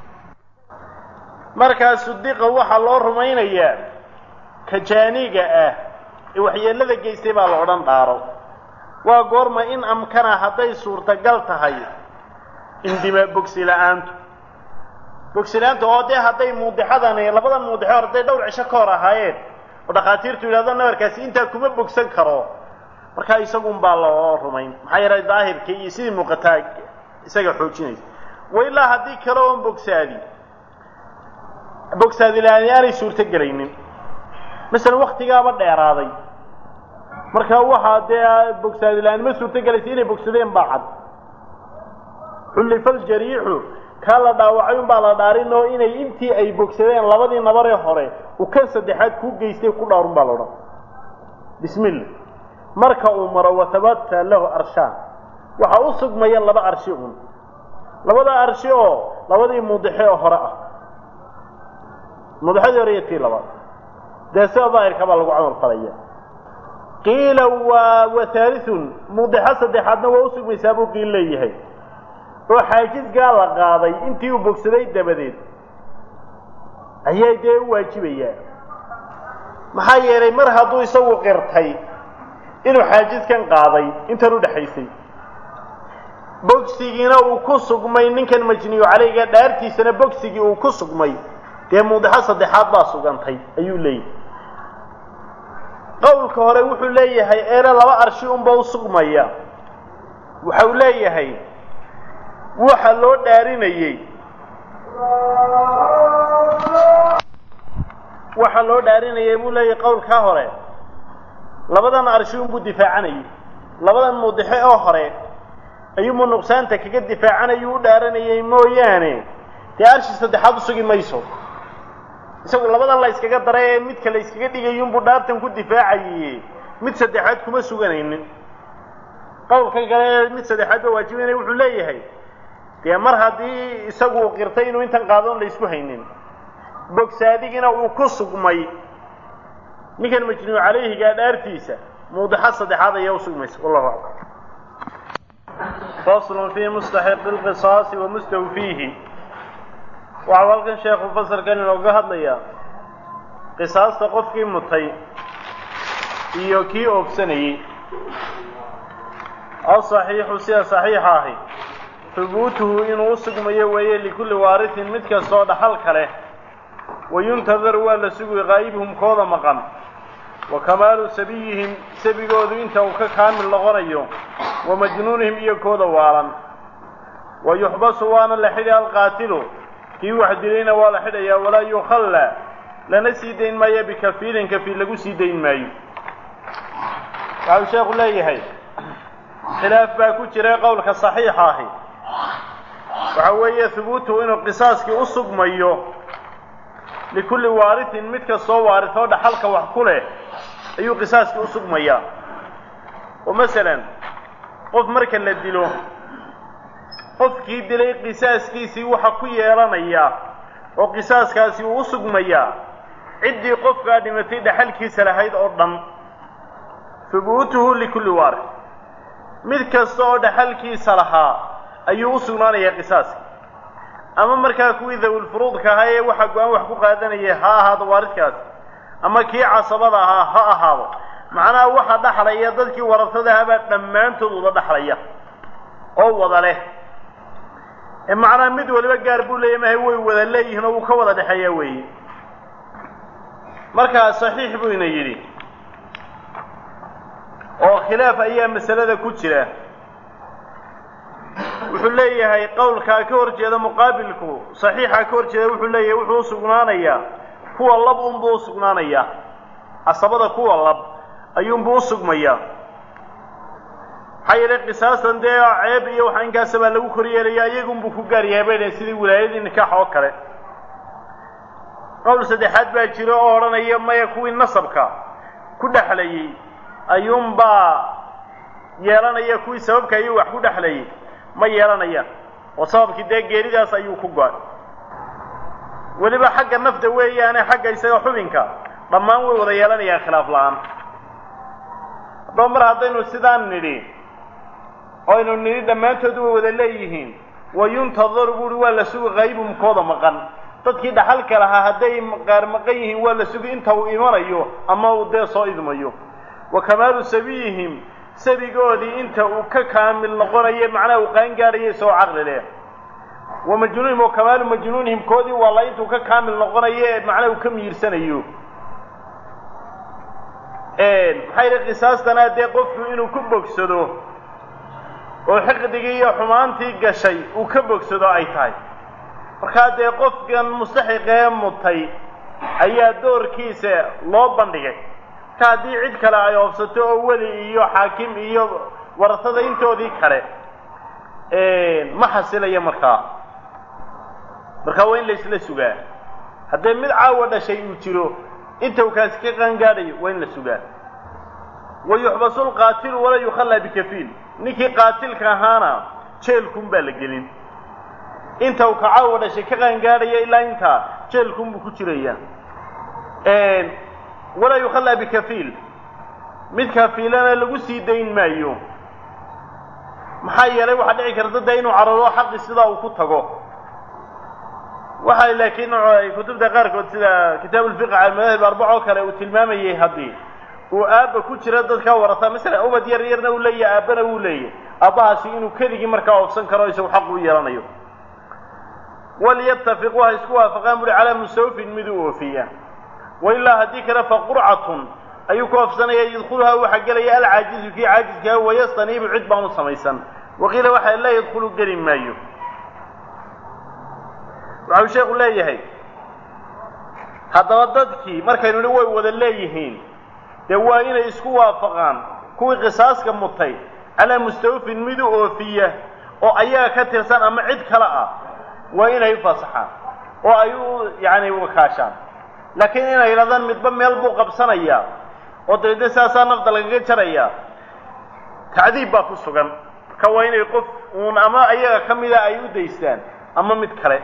markaa sudiqa waxaa loo rumaynayaa ka jaaniga ah ee waxyeellada geystay baa la odhan dhaaro waa goorma in amkana hadday suurtagal tahay indima bogsi la-aantu bogsi la-aantu oo dee hadday muudixadani labadan muudixo hadday dhowr cisho ka hor ahaayeen oo dhakhaatiirtu yidhahdo nabarkaasi intaa kuma bogsan karo markaa isagun baa loo rumayn maxaa yeelay daahirkii iyo sidii muuqataa isaga xoojinaysa wa ilaa haddii kale oon bogsaadi bogsaadi la-aani aanay suurto gelaynin masalan waktigaaba dheeraaday marka waxaa dee bogsaadi la-aan ma suurto gelaysa inay bogsadeen baa cad xullifa ljariixu kaa la dhaawacay un baa la dhaarin oo inay intii ay bogsadeen labadii nabaree hore uu kan saddexaad kuu geystay ku dhaarun baa la odhan bismillah marka uu maro watabata lahu arshaan waxaa u sugmaya laba arshi un labada arshi oo labadii mudixe oo hore ah mudixadii hore iyo tii labaad dee sida daahirka baa lagu camal falaya qiila waa wahaaliun mudixo saddexaadna waa usugmaysaa buu qiil leeyahay oo xaajisgaa la qaaday intii uu bogsaday dabadeed ayay dee u waajibayaan maxaa yeelay mar hadduu isagu qirtay inuu xaajiskan qaaday intan u dhexaysay bogsigiina uu ku sugmay ninkan majniyu caleyga dhaartiisana bogsigii uu ku sugmay dee mudixo saddexaad baa sugantay ayuu leeyahay qowlka hore wuxuu leeyahay eena laba arshi unba u sugmaya waxau leeyahay waxa loo dhaarinayey waxa loo dhaarinayay buu leeyahay qowlkaa hore labadan arshi unbuu difaacanayay labadan mudixe oo hore ayuunbuu nuqsaanta kaga difaacanayuu u dhaaranayay mooyaane dee arshi saddexaad usugi mayso isagu labadan la yskaga daray ee midka la yskaga dhigayuunbuu dhaartan ku difaacaye mid saddexaad kuma suganaynin qowlkan kale ee mid saddexaad ba waajibanaya wuxuu leeyahay dee mar haddii isagu uu qirtay inuu intan qaadoon la isku haynin bogsaadigina uu ku sugmay ninkan majnuu calayhigaa dhaartiisa muudixo saddexaad ayaa usugmaysa wallahu aclam faslun fii mustaxiqi lqisaasi wa mustawfiihi waxau halkan sheekhu fasalkan inooga hadlayaa qisaasta qofkii mutay iyo kii oobsanayey asaxiixu sida saxiixa ahi hubuutuhu inuu u sugmayo weeye likulli waarihin mid kastoo dhaxalka leh wayuntadaru waa la sugi qaa'ibhum kooda maqan wa kamaalu sabiyihim sabigoodu inta uu ka kaamil noqonayo wa majnuunihim iyo kooda waalan wa yuxbasu waana la xidhi alqaatilu kii wax dilayna waa la xidhayaa walaa yukhalla lana sii dayn maayo bikafiilin kafiil lagu sii dayn maayo waxau sheekhu leeyahay khilaaf baa ku jira qowlka saxiixa ahi waxa weeye hubuutuhu inuu qisaaskii u sugmayo likulli waarihin mid kastoo waaritoo dhaxalka wax ku leh ayuu qisaaskii u sugmayaa oo masalan qof marka la dilo qofkii dilay qisaaskiisii waxa ku yeelanaya oo qisaaskaasi uu u sugmayaa ciddii qofkaa dhimatay dhaxalkiisa lahayd oo dhan hubuutuhu likulli waarith mid kasta oo dhaxalkiisa lahaa ayuu u sugnaanayaa qisaaska ama markaa kuwii dawilfuruudka ahaa ee waxa go-aan wax ku qaadanaya ha ahaado waaridkaasi ama kii casabada ahaa ha ahaado macnaha waxa dhaxlaya dadkii warasada ahaabaa dhammaantood wada dhaxlaya oo wada leh ee macnaha mid waliba gaar buu leeya mahay way wada leeyihiin oo wuu ka wada dhexeeyaa weeye markaa saxiix buu ina yidhi oo khilaaf ayaa masalada ku jira wuxuu leeyahay qowlkaa ka hor jeeda muqaabilku saxiixa ka hor jeeda wuxuu leeyahay wuxuu usugnaanayaa kuwa lab unbuu usugnaanayaa casabada kuwa lab ayuunbuu usugmayaa maxaa yeelay qisaastan dee ceeb iyo waxa inkaasa baa lagu kor yeelayaa iyagunbuu ku gaar yahay bay dhaheen sidii wilaayadii nikaax oo kale qowl saddexaad baa jiro oo odhanaya maya kuwii nasabka ku dhexlayey ayuunbaa yeelanaya kuwii sababka ayuu wax ku dhexlayay ma yeelanayaan oo sababkii dee geeridaas ayuu ku go-ay weliba xagga nafta weeyaane xagga isaga xubinka dhammaan way wada yeelanayaan khilaaf la-aan haddaba mar haddaynu sidaan nidhi oynu nidhi dhammaantood way wada leeyihiin wa yuntadaru buuhi waa la sugi qaybumkooda maqan dadkii dhaxalka lahaa hadday qaar maqan yihiin waa la sugi inta uu imanayo ama uu dee soo idmayo wa kamaalu sabiyihim sabigoodii inta uu ka kaamil noqonayo macnaha uu qaan gaadhayo isagoo caqli leh wa majnuunihim wa kamaalu majnuunihim koodii waa la intuu ka kaamil noqonayo ee macnaha uu ka miyirsanayo maxaa yidhi qisaastana dee qofku inuu ku bogsado oo xiqdigii iyo xumaantii gashay uu ka bogsado ay tahay markaa dee qofkan mustaxiqee mutay ayaa doorkiisa loo bandhigay marka haddii cid kale ay oobsato oo weli iyo xaakim iyo warasada intoodii kale ma xasilayo markaa markaa waa in laysla sugaa haddee mid caawa dhashay uu jiro inta uu kaasi ka qaangaadhayo waa in la sugaa wa yuxbasu lqaatilu walaa yukhallaa bikafiil ninkii qaatilka ahaana jeelkun baa la gelin inta uu kacaawa dhashay ka qaangaadhaya ilaa intaa jeelkun buu ku jiraya walaa yukhallaa bikafiil mid kafiilana lagu sii dayn maayo maxaa yeelay waxaa dhici karta de inuu cararo xaqi sidaa uu ku tago waxa laakiin kutubta qaarkood sida kitaab ulfiqi cala madaahib arbac oo kale uu tilmaamayay haddii uu aabba ku jira dadkaa warata masalan ubad yar yarna uu leeyahay aabbana wuu leeyahay aabbahaasi inuu keligii markaa oofsan karo isagu xaq u yeelanayo walyatafiquu ha isku waafaqaan buri calaa musawfin mid u oofiya wailaa haddii kale fa qurcatun ayuu ku oofsanaya yadkhuluhaa waxaa gelaya alcaajizu kii caajizkaa wayastaniibu cid baan u samaysan waqiila waxaa laa yadkhulu geli maayo waxau sheekhu leeyahay haddaba dadkii markaynu ni way wada leeyihiin dee waa inay isku waafaqaan kuwii qisaaska mutay calaa mustawfin mid u oofiya oo ayaga ka tirsan ama cid kale ah waa inay u fasaxaan oo ay u yacni wakaashaan laakiin inay yidhahdaan midba meel buu qabsanayaa oo dabeedna sidaasaa nafda lagaga jarayaa tacdiib baa ku sugan marka waa inay qof uun ama ayaga ka mida ay u daystaan ama mid kale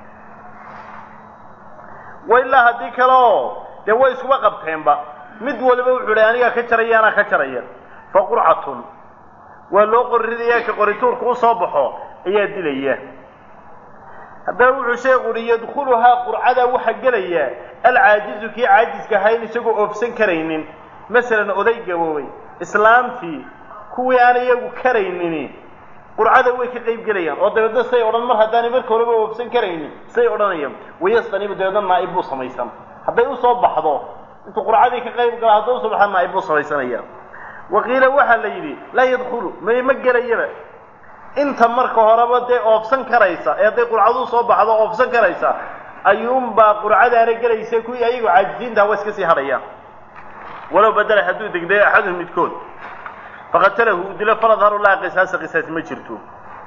wa ilaa haddii kale oo dee way iskuba qabteenba mid waliba wuxuu idhi anigaa ka jaraya anaa ka jaraya fa qurcatun waa loo qoriraya ka qorituurka u soo baxo ayaa dilaya haddaba wuxuu sheekhu uhi yadkhuluhaa qurcada waxaa gelaya alcaajizu kii caajiska ahayn isagoo oofsan karaynin masalan oday gaboobay islaamtii kuwii aan iyagu karaynini qurcada way ka qayb gelayaan oo dabeedna say odhan mar haddaanay marka horeba oofsan karaynin say odhanayaan wayastanibu dabeedna naa'ib buu samaysan hadday usoo baxdo intuu qurcadii ka qayb gala hadday usoo baxda naa'ib buu samaysanaya waqiila waxaa la yidhi laa yadkhulu may ma gelayaba inta marka horeba dee oofsan karaysa ee hadday qurcadu usoo baxdo oofsan karaysa ayuunbaa qurcadaana gelaysa kuwii ayagu caajisiintaha waa iska sii hadhayaan walow badala hadduu degday axaduhum midkood faqatalahu uu dilo faladharu laa qisaasa qisaas ma jirto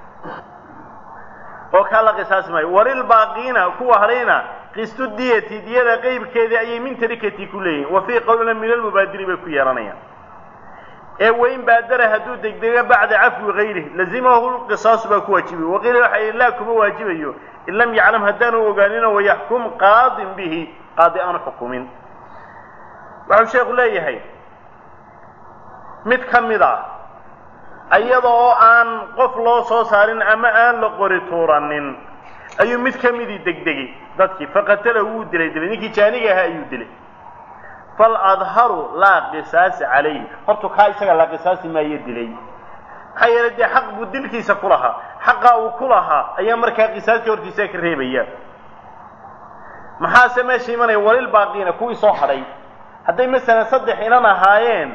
oo kaa la qisaasi maayo walilbaaqiina kuwa hadhayna qistu diyati diyada qeybkeedii ayay min tarikati ku leeyihin wa fii qowlina min almubaadiri bay ku yeelanayaan ee wain baadara hadduu degdego bacda cafwi gayrih lazimahu lqisaasu baa ku waajibiy waqiila waxa yidhi laa kuma waajibayo in lam yaclam haddaanu ogaanino wayaxkum qaadin bihi qaadi aanu xukumin waxau sheekhu leeyahay mid ka mid a iyada oo aan qof loo soo saarin ama aan la qori tuuranin ayuu mid ka midii degdegay dadkii faqatala wuu dilay dilay ninkii jaaniga ahaa ayuu dilay faladharu laa qisaasa calayh hortu kaa isaga la qisaasi maayo dilay maxaa yeelay dee xaq buu dilkiisa ku lahaa xaqaa uu ku lahaa ayaa markaa qisaaska hortiisa ka reebaya maxaase meesha imanaya walil baaqiina kuwii soo hadhay hadday masalan saddex inan ahaayeen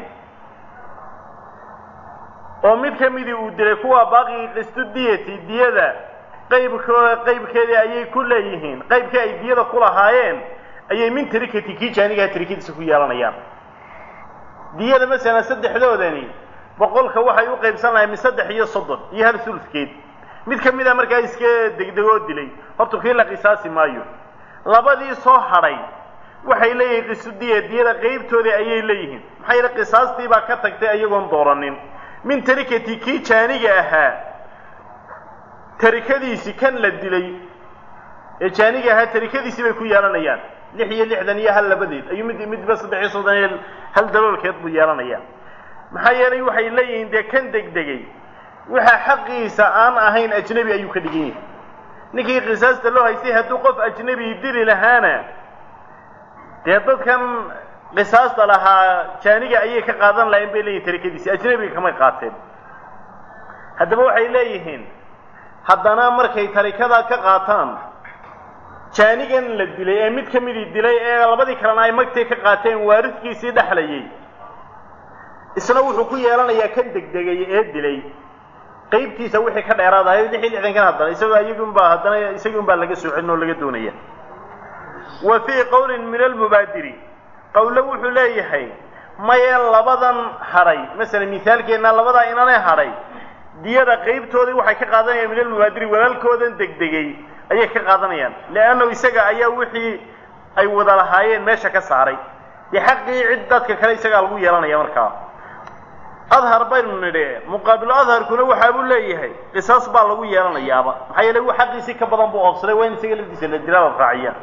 oo mid ka midii uu dilay kuwa baaqigii qistu diyati diyada qaybko qaybkeedii ayay ku leeyihiin qaybkii ay diyada ku lahaayeen ayay min tarikati kii jaanigaha tarikadiisa ku yeelanayaan diyada masalan saddexdoodani boqolka waxay u qaybsan lahay min saddex iyo soddon iyo hal sulufkeed mid ka mid a markaa iska degdegoo dilay horta kii la qisaasi maayo labadii soo hadhay waxay leeyihiin qisudiya diyada qaybtoodii ayay leeyihiin maxaa yeele qisaastii baa ka tagtay ayagoon dooranin min tarikati kii jaaniga ahaa tarikadiisii kan la dilay ee jaaniga ahaa tarikadiisii bay ku yeelanayaan lix iyo lixdan iyo hal labadeed ayuu mid midba saddex iyo soddon iyo hal daloolkeed buu yeelanayaa maxaa yeelay waxay leeyihiin dee kan degdegay waxa xaqiisa aan ahayn ajnebi ayuu ka dhigan yahay ninkii qisaasta loo haystay hadduu qof ajnebi dili lahaana dee dadkan qisaasta lahaa jaaniga ayay ka qaadan lahayn bay leeyihin tarikadiisi ajnebiga kamay qaateen haddaba waxay leeyihiin haddana markay tarikadaa ka qaataan jaanigan la dilay ee mid ka midii dilay ee labadii kalena ay magtay ka qaateen waaridkiisii dhexlayay isna wuxuu ku yeelanayaa kan degdegay ee dilay qaybtiisa wixii ka dheeraadahay lix iyo lixdankan haddana isagoo iyagunbaa haddana isagii unbaa laga soocin oo laga doonaya wa fii qowlin min almubaadiri qowlo wuxuu leeyahay maye labadan hadhay masalan mithaalkeenna labadaa inanay hadhay diyada qaybtoodii waxay ka qaadanayaan min almubaadiri walaalkoodan degdegay ayay ka qaadanayaan leannahu isaga ayaa wixii ay wada lahaayeen meesha ka saaray dee xaqii cid dadka kale isagaa lagu yeelanaya markaa adhar baynu nidhi muqaabilu adharkuna waxaa buu leeyahay qisaas baa lagu yeelanayaaba maxaa yeele uu xaqiisii ka badan buu oobsaday waa in isaga lafdiisa la dilaa la raaciya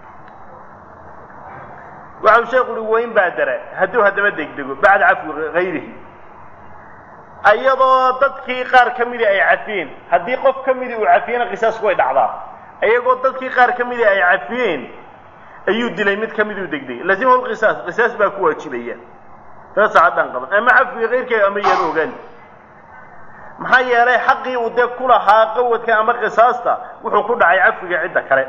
waxau sheekhu uhi wayn baadara hadduu haddaba degdego bacda cafwi hayrihi iyadoo dadkii qaar ka midii ay cafiyeen haddii qof ka midii uu cafiyena qisaasku way dhacdaa iyagoo dadkii qaar ka midii ay cafiyeen ayuu dilay mid ka miduu degdegay lazimahu lqisaas qisaas baa ku waajibaya taasa haddaan qaban ama cafwiga kayrkeega ama yeelo ogaani maxaa yeelay xaqii uu dee ku lahaa qawadka ama qisaasta wuxuu ku dhacay cafwiga cidda kale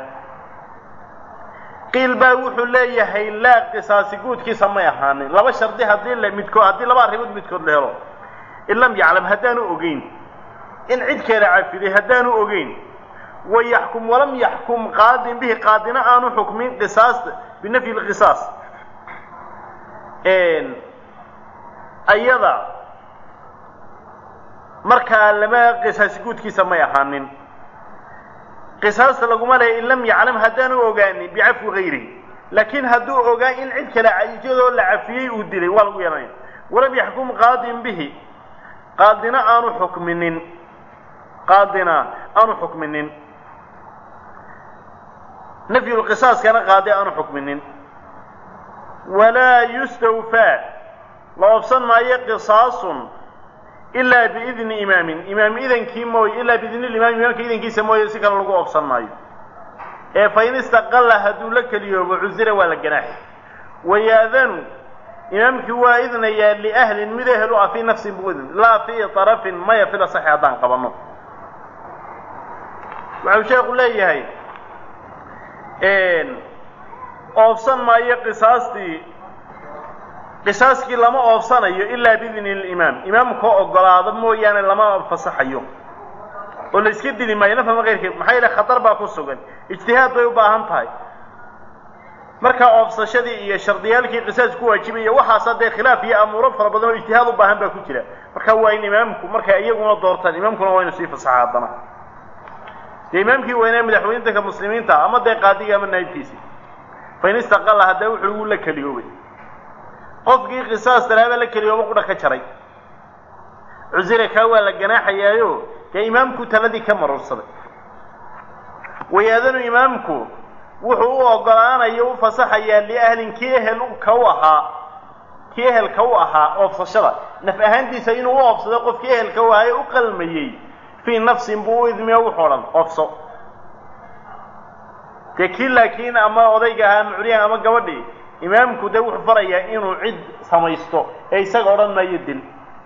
qiil baa wuxuu leeyahay laa qisaasi guudkiisa may ahaanin laba shardi haddii la midkood haddii laba arrimood midkood la helo in lam yaclam haddaanu ogeyn in cid keeda cafiday haddaanu ogeyn wayaxkum walam yaxkum qaadin bihi qaadina aanu xukmin qisaasta binafyi lqisaas ayada markaa lama qisaasi guudkiisa may ahaanin qisaasta laguma leeya in lam yaclam haddaanu ogaanin bicafwi gayrihi laakiin hadduu ogaa in cid kale iyadoo la cafiyey uu dilay waa lagu yeelanaya walam yaxkum qaadin bihi qaadina aanu xukminin qaadina aanu xukminin nafyulqisaaskana qaadi aanu xukminin walaa yustawfaa la oobsan maayo qisaasun ilaa biidni imaamin imaam idankii mooye ilaa biidni limaam imaamka idankiisa mooye si kale lagu oobsan maayo ee fa in istaqalla hadduu la keliyoobo cusira waa la ganaaxi wayaadanu imaamkii waa idnayaa liahlin mid ehel u ah fii nafsin buu idn laa fii tarafin maya fil asaxi haddaan qabanno waxau sheekhu leeyahay oobsan maayo qisaastii qisaaskii lama oobsanayo ilaa biidni limaam imaamkoo ogolaado mooyaane lama fasaxayo oo la iska dili maayo nafama keyrkeed maxaa yeele khatar baa ku sugan ijtihaad bay u baahan tahay markaa oobsashadii iyo shardiyaalkii qisaas ku waajibaya waxaasa dee khilaaf iyo amuuro fara badan oo ijtihaad u baahan baa ku jira marka waa in imaamku markay iyaguna doortaan imaamkuna waa inu sii fasaxa haddana dee imaamkii weynaa madaxweyntanka muslimiinta ama dee qaadiga ama naayibkiisi fa in istaqalla haddee wuxuu ugu la keliyoobay qofkii qisaas talaaba la keliyooba qudha ka jaray cusire kaa waa la ganaaxayaayo dee imaamku taladii ka marursaday wayaadanu imaamku wuxuu u ogolaanayo u fasaxayaa liahlin kii ehel ka u ahaa kii ehelka u ahaa oobsashada naf ahaantiisa inuu u oobsado qofkii ehelka u ahaa ee u qalmayey fii nafsin buu u idmiyo wuxuu dhan oobso dee kii laakiin ama odayga ahaa ama curyahan ama gabadhii imaamku dee wuxuu farayaa inuu cid samaysto ee isaga odhan maayo dil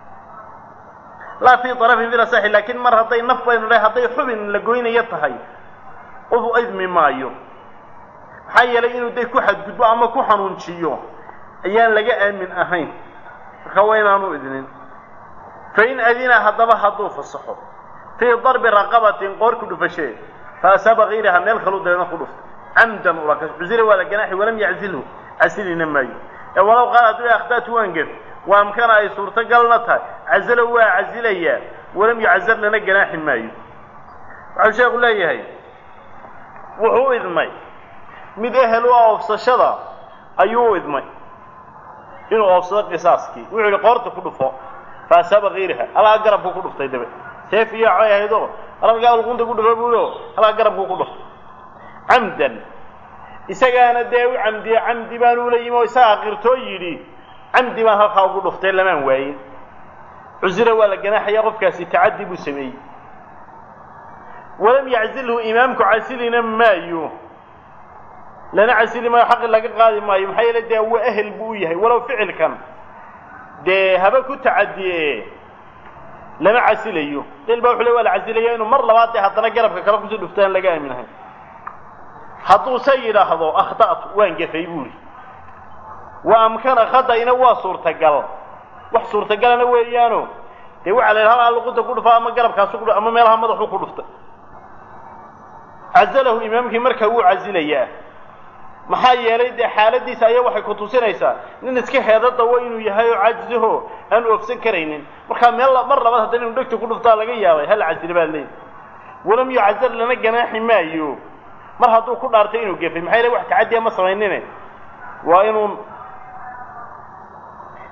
laa fii arafin fil asaxi laakiin mar hadday naf baynu dhahay hadday xubin la goynayo tahay u idmi maayo maxaa yeelay inuu de ku xadgudbo ama ku xanuunjiyo ayaan laga aamin ahayn marka waa inaanu idnin fain adina haddaba hadduu fasaxo fii darbi raqabatin qoor ku dhufashee fa asaaba kayraha meel kaluu dabeedna ku dhuftay camdan ulaka cusira waa la ganaaxi walam yaczilhu casilina maayo ee walow qaal hadduu akhdatu waan gef waa amkana ay suurtagalna tahay casalo waa casilayaa walam yucazar lana ganaaxi maayo waxau sheekhu leeyahay wuxuu u idmay mid ehel u ah oobsashada ayuu u idmay inuu oobsado qisaaskii wuxuu yihi qoorta ku dhufo fa asaaba kayraha halkaa garabku ku dhuftay dabe seef iyo coy ahaydoo halkaa luqunta ku dhufo buuyo halkaa garabku ku dhuftay camdan isagaana dee u camdiye camdi baan ula yimi oo isagaa qirtoo yidhi camdi baan halkaa ugu dhuftay lamaan waayin cusira waa la ganaaxaya qofkaasi tacaddi buu sameeyey walam yaczilhu imaamku casilina maayo lana casili maayo xaqi laga qaadi maayo maxaa yeele dee waa ehel buu u yahay walow ficilkan dee haba ku tacadiye lama casilayo qil baa wuxu le waa la casilaya inuu mar labaad dee haddana garabka kale kusii dhuftaan laga aaminahay hadduuse yidhaahdo akhta'tu waan gefay buuri wa amkana khada'ina waa suurtagal wax suurtagalana weeyaano dee waxaa la yidhaha halkaa luqunta ku dhufa ama garabkaasu ku ama meelaha madaxuu ku dhuftay cazalahu imaamkii markaa wuu casilayaa maxaa yeelay dee xaaladiisa ayaa waxay ku tusinaysaa nin iska heeda dawo inuu yahay oo caajizaho aan oofsan karaynin markaa meel mar labaad haddana inu dhegta ku dhuftaa laga yaabay hal casile baa leeyi walam yucazar lana ganaaxi maayo mar hadduu ku dhaartay inuu gefay maxaa yeele wax tacadiya ma samaynine waa inuu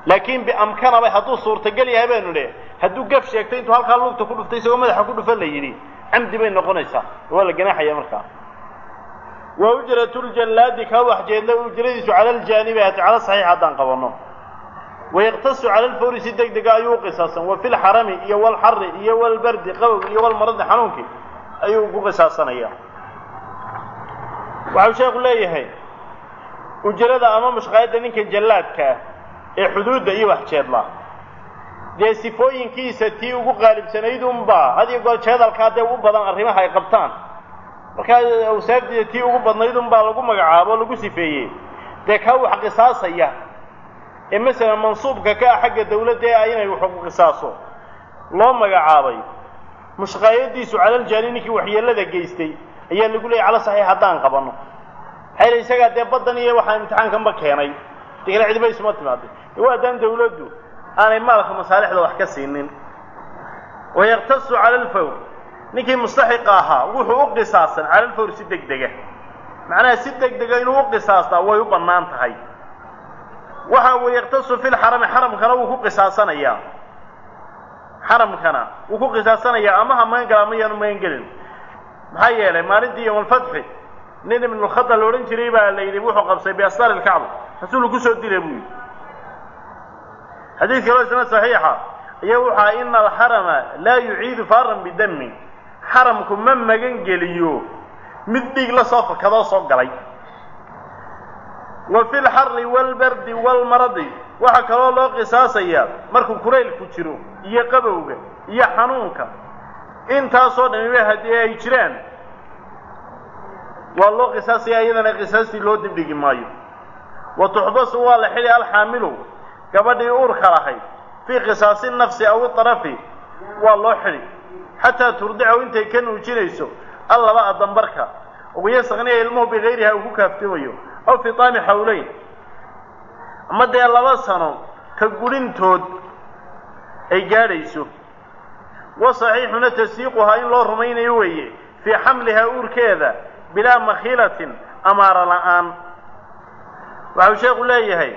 laakiin biamkanaba hadduu suurtagal yahay baynu dhe hadduu gaf sheegtay intuu halkaa lugta ku dhuftay isagoo madaxa ku dhufan la yidhi camdi bay noqonaysaa waa la ganaaxaya markaa wa ujratuljallaadi kaa waxjeedla ujradiisu cala aljaanibi hati cala saxiix haddaan qabanno wayaqtasu cala alfawri si deg dega ayuu qisaasan wa fi lxarami iyo walxari iyo walbardi qabow iyo walmaradi xanuunkii ayuu ugu qisaasanaya waxau sheekhu leeyahay ujrada ama mushqaayadda ninka jallaadkaa ee xuduudda iyo waxjeedla dee sifooyinkiisa tii ugu qaalibsanayd unbaa had iyo goor jeedalkaa dee u badan arrimaha ay qabtaan markaa awsaafdiisa tii ugu badnayd unbaa lagu magacaabo o lagu sifeeyey dee kaa wax qisaasaya ee masalan mansuubka ka ah xagga dawladda ee ah inay wax qisaaso loo magacaabay mushqaayadiisu calaljaani ninkii waxyeellada geystay ayaa lagu leeyay cala saxiix haddaan qabanno maxaa yele isagaa dee baddan iyo waxaa imtixaankanba keenay degala cidiba isuma timaaday waa haddaan dawladdu aanay maalka masaalixda wax ka siinin wayaqtasu cala alfawr ninkii mustaxiqa ahaa wuxuu u qisaasan cala alfawr si deg dega macnaha si deg dega inuu u qisaastaa way u bannaan tahay waxa uu yaktasu fi lxarami xaramkana wuu ku qisaasanayaa xaramkana wuu ku qisaasanayaa ama ha magan gala ama yaanu magan gelin maxaa yeelay maalintii yowmalfatxi nin ibnulkhada la odhan jiray baa la yidhi wuxuu qabsay biastar ilkacba rasuulku kusoo dila buu yidhi xadiid kaloo isna saxiixa ayaa wuxu aha ina alxarama laa yuciidu faaran bidami xaramku ma magan geliyo mid dhiig la soo fakadoo soo galay wa fi lxari walbardi walmaradi waxaa kaloo loo qisaasayaa markuu kuraylku jiro iyo qabowga iyo xanuunka intaasoo dhamiba haddii ay jiraan waa loo qisaasaya iyadana qisaastii loo dibdhigi maayo wa tuxbasu waa la xidhi alxaamilu gabadhii uurka lahayd fii qisaasi nafsi aw iarafi waa loo xidhi xataa turdicahu intay ka nuujinayso allaba adambarka wayasaqniya ilmuhu bigayriha uu ku kaaftoomayo aw fi taami xawleyn ama dee laba sano ka gurintood ay gaadhayso wa saxiixuna tasdiiquhaa in loo rumaynayo weeye fii xamlihaa uurkeeda bilaa makhiilatin amaara la'aan waxau sheekhu leeyahay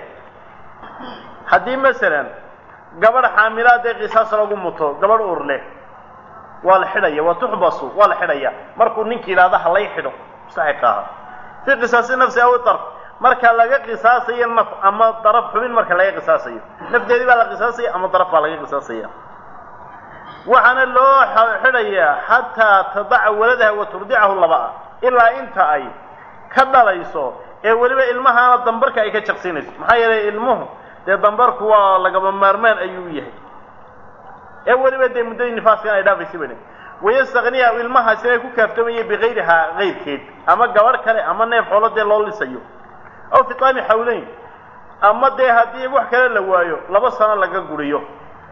haddii masalan gabadh xaamilaad ee qisaas lagu muto gabadh uur leh waa la xidhaya waa tuxbasu waa la xidhaya markuu ninkii yidhahdo ha lay xidho mustaxiqa aha fii qisaasi nafsi aw darf marka laga qisaasayo naf ama daraf xubin marka laga qisaasayo nafteedii baa la qisaasaya ama daraf baa laga qisaasaya waxaana loo xidhayaa xataa tadaca waladaha wa turdicahu labaa ilaa inta ay ka dhalayso ee weliba ilmahaana dambarka ay ka jaqsinayso maxaa yeelay ilmuhu dee dambarku waa lagaba maarmaan ayuu yahay ee weliba dee muddadii nifaaskan ay dhaafaysa bane wayastakniya ilmahaasina ay ku kaaftoomaya bikayrihaa kayrkeed ama gabadh kale ama neef xoolo dee loo lisayo aw fi taami xawleyn ama dee haddii wax kale la waayo laba sano laga guriyo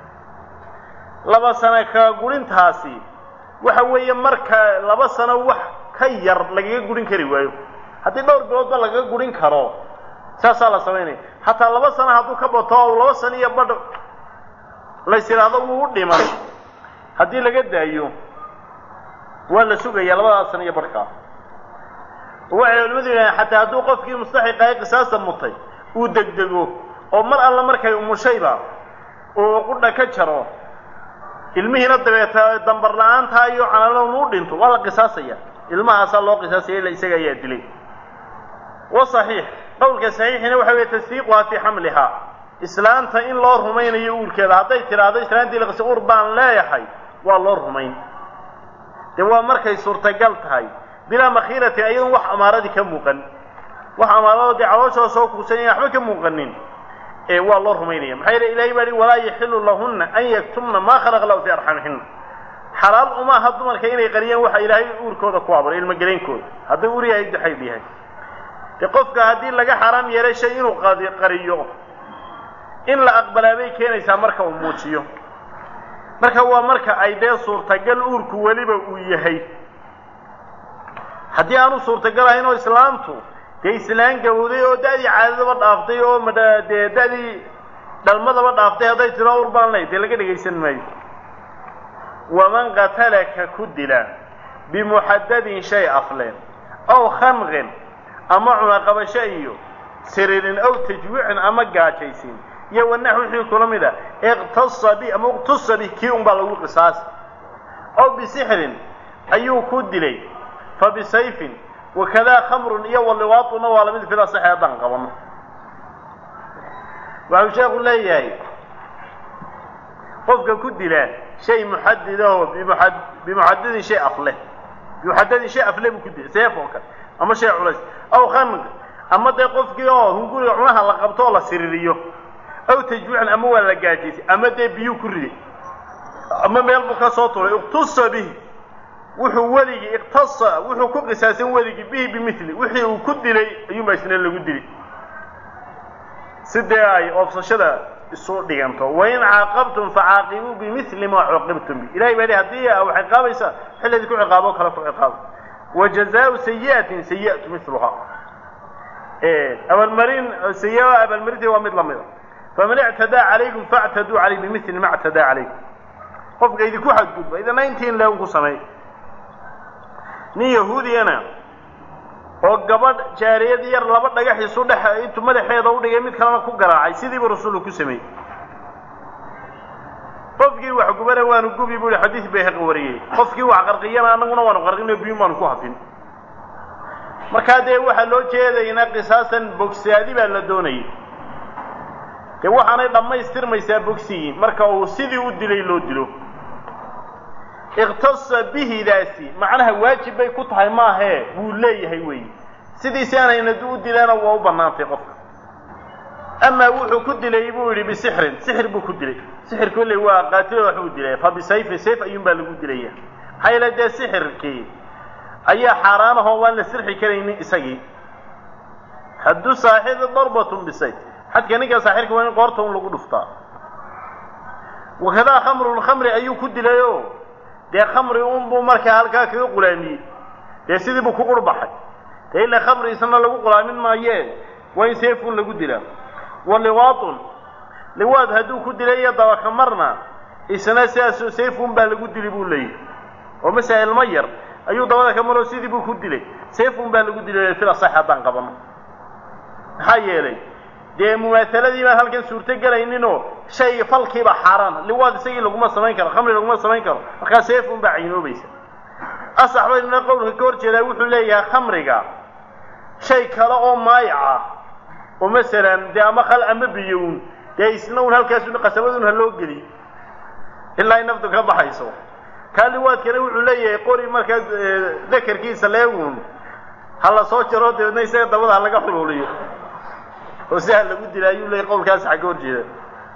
laba sano ka gurintaasi waxa weeye marka laba sano wax ka yar lagaga gurin kari waayo haddii dhowr biloodba lagaga gurin karo saasaa la samaynaya hataa laba sano hadduu ka bato o laba sano iyo badh lays idhaahdo wuu u dhiman haddii laga daayo waa la sugaya labadaas sano iyo badhkaa waxay culimadu yidhahdeen xataa hadduu qofkii mustaxiqa ee qisaasta mutay uu degdego oo mar alla markay umushayba uu qudha ka jaro ilmihiina dabeeta dambar la-aantaa iyo canalown u dhinto waa la qisaasaya ilmahaasaa loo qisaasaya ila isaga ayaa dilay wa saxiix qowlka saxiixina waxa weeye tasdiiquhaa fii xamlihaa islaanta in loo rumaynayo uurkeeda hadday tidhaahdo islaantii laqisa uur baan leeyahay waa loo rumayn dee waa markay suurtagal tahay bilaa makhiiratin ayadoon wax amaaradii ka muuqan wax amaaradoo dee calooshooda soo kuusanaya waxba ka muuqanin ee waa loo rumaynaya maxaa yeele ilahay baa hi walaa yaxilu lahunna an yaktumna maa khalaqa lahu fii arxamihina xalaal uma aha dumarka inay qariyaan waxa ilaahay uurkooda ku abuuray ilmogeleynkooda hadduu ur yahay daxayb yahay dee qofka haddii laga xaaraam yeelay shay inuu qariyo in la aqbalaa bay keenaysaa marka uu muujiyo marka waa marka ay dee suurtagal uurku weliba uu yahay haddii aanu suurtagal ahayn oo islaamtu dee islaan gabowday oo da'dii caadadaba dhaaftay oo madha dee da'dii dhalmadaba dhaaftay hadday tiro ur baan lay dee laga dhegaysan maayo waman qatalaka ku dila bimuxadadin shay afleen aw khanqin ama cunaqabasho iyo siririn aw tajwiicin ama gaajaysin iyo wanax wixii kula mid a iqtasa bi ama iqtusa bi kii un baa lagu qisaasi aw bisixrin ayuu ku dilay fa bisayfin wakadaa khamrun iyo waliwaatuna waa lamid fil asaxi haddaan qabano waxuu sheekhu leeyahay qofka ku dila shay muxadidaho bimuad bimuxadidin shay afleh bimuxadidin shay afleh buu ku dilay seef oo kale ama shay culays aw khanq ama dee qofkii oo hunguriga cunaha la qabto oo la siririyo aw tajwiican ama waa la gaajaysay ama dee biyuu ku riday ama meel buu ka soo turay iqtusa bihi wuxuu weligii iqtasa wuxuu ku qisaasan weligii bihi bimili wixii uu ku dilay ayuunbaa isna lagu dili sidee ay oobsashada isu dhiganto wain caaqabtum facaaqibuu bimili ma cuuqibtum bi ilahay baa haddii a wax ciqaabaysa xilladii ku ciqaabo kale ku ciqaabo wa jazaau sayi'atin sayi'atu miluha abaalmarin sayi abaalmarintii waa mid lamida faman ictadaa calaykum factaduu calayh bimili ma ctadaa calaykum qofka idinku xadgudba idina intiin leeun ku sameey nin yahuudiyana oo gabadh jaariyad yar laba dhagax isu dhex intuu madaxeeda u dhigay mid kalena ku garaacay sidiibu rasuulku ku sameeyey qofkii wax gubana waanu gubi buu ihi xadiis bayhaqi wariyey qofkii wax qarqiyana annaguna waanu qarqino biyun baanu ku hafin markaa dee waxaa loo jeedaynaa qisaasan bogsaadi baa la doonayay dee waxaanay dhammaystirmaysaa bogsigii marka uu sidii u dilay loo dilo iqtasa bihidaasi macnaha waajib bay ku tahay maahee wuu leeyahay weeyi sidiisi aanayna u dilaana waa u bannaantay qofka amaa wuxuu ku dilay buu yidhi bisixrin sixir buu ku dilay sixir kolley waa qaatilo waxbuu dilay fa bisayfin sayf ayuun baa lagu dilaya maxaa yeele dee sixirkii ayaa xaaraan ahoo waan la sirxi karaynin isagii haddu saaxibi darbatun bisayf xadka ninka saaxirka waa in qoorta un lagu dhuftaa wakadaa khamrun khamri ayuu ku dilayoo dee khamri unbuu markaa halkaa kaga qulaamiyey dee sidii buu ku qurbaxay dee ila khamri isna lagu qulaamin maayee waa in seefun lagu dilaa wa liwaatun liwaad hadduu ku dilay iyo dabaka marna isna sidaasoo seefun baa lagu dili buu leeyahy oo masala ilmo yar ayuu dabada ka maroo sidii buu ku dilay seefun baa lagu dilay fil asax haddaan qabano maxaa yeelay dee mumaahaladii baan halkan suurto gelayninoo shay falkiiba xaaraan liwaad isagii laguma samayn karo khamri laguma samayn karo markaa seefun baa caynoobaysa asax baynuna qowlka ka hor jeedaa wuxuu leeyahay khamriga shay kale oo maayac ah oo masalan dee ama khal ama biyown dee isna un halkaasun qasabadun ha loo geliy ilaa ay naftu ka baxayso kaa liwaadkana wuxuu leeyahay qori markaa dakarkiisa leegun ha la soo jaro dabeedna isaga dabada ha laga xuluuliyo oo si ha lagu dila ayuu leeyahy qowlkaas xagga hor jeeda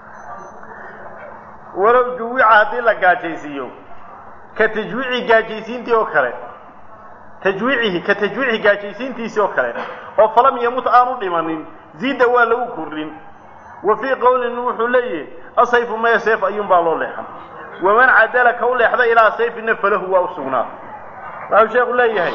walow juwica haddii la gaajaysiiyo ka tajwiici gaajaysiintii oo kale tajwiicihi ka tajwiici gaajaysiintiisii oo kale oo falam yamut aanu dhimanin ziida waa lagu kordhin wa fii qowlin wuxuu leeyahay asayfu maya seef ayuun baa loo leexan waman cadala ka u leexda ilaa sayfina falahu waa u sugnaa waxau sheekhu leeyahay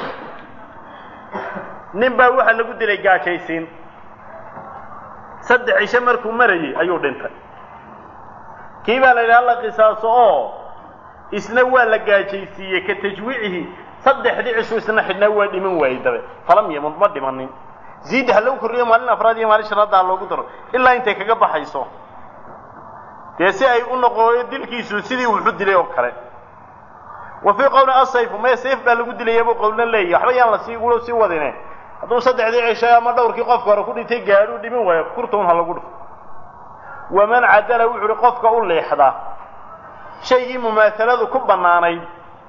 nin baa waxaa lagu dilay gaajaysiin saddex cisho markuu marayey ayuu dhintay kii baa la yidhaha la qisaaso oo isna waa la gaajaysiiyey ka tajwiicihi saddexdii cishu isna xidhnaa waa dhiman waayey dabe falam yamud ma dhimanin ziida ha lagu korriyo maalin afraad iyo maalin shanaadda ha loogu daro ilaa intay kaga baxayso dee si ay u noqoyo dilkiisu sidii wuxu dilay oo kale wa fii qowli asayfu maya sayf baa lagu dilaya buu qowlna leeyahy waxba yaan la sii ulo sii wadine hadduu saddexdii cishay ama dhowrkii qofka hore ku dhintay gaadhuu dhiman waayo kurtown ha lagu dhufo waman cadala wuxu uhi qofka u leexda shaygii mumaahaladu ku bannaanayd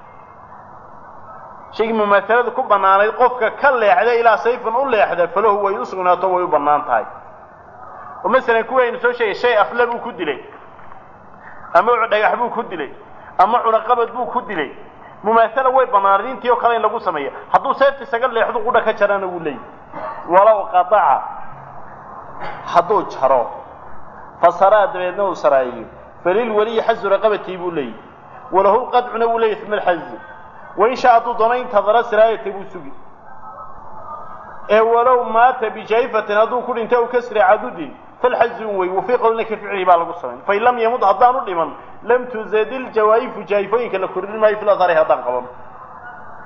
shaygii mumaahaladu ku bannaanayd qofka ka leexda ilaa sayfan u leexda falahu way u sugnaato way u bannaan tahay oo masalan kuwaynu soo sheegay shay afle buu ku dilay ama dhagax buu ku dilay ama cunaqabad buu ku dilay mumaahala way bannaanayd intii oo kale in lagu sameeya hadduu seefta isaga leexdu qudha ka jarana wuu leeyahy walow qataca hadduu jaro fasaraa dabeedna uu saraayiyo falilweliyi xazu raqabatii buu leeyahy walahu lqadcuna wuu leeyahy uma alxazu wain shaa hadduu doono intadara siraayata buu sugi ee walow maata bijayfatin hadduu ku dhinta u kasri cadudin falxazun wey wafii qowlina ka ficlihi baa lagu samayn fain lam yamud haddaanu dhiman lam tuzadil jawaa'ifu jaayifooyinka la kordhin maayo fil athari haddaan qaban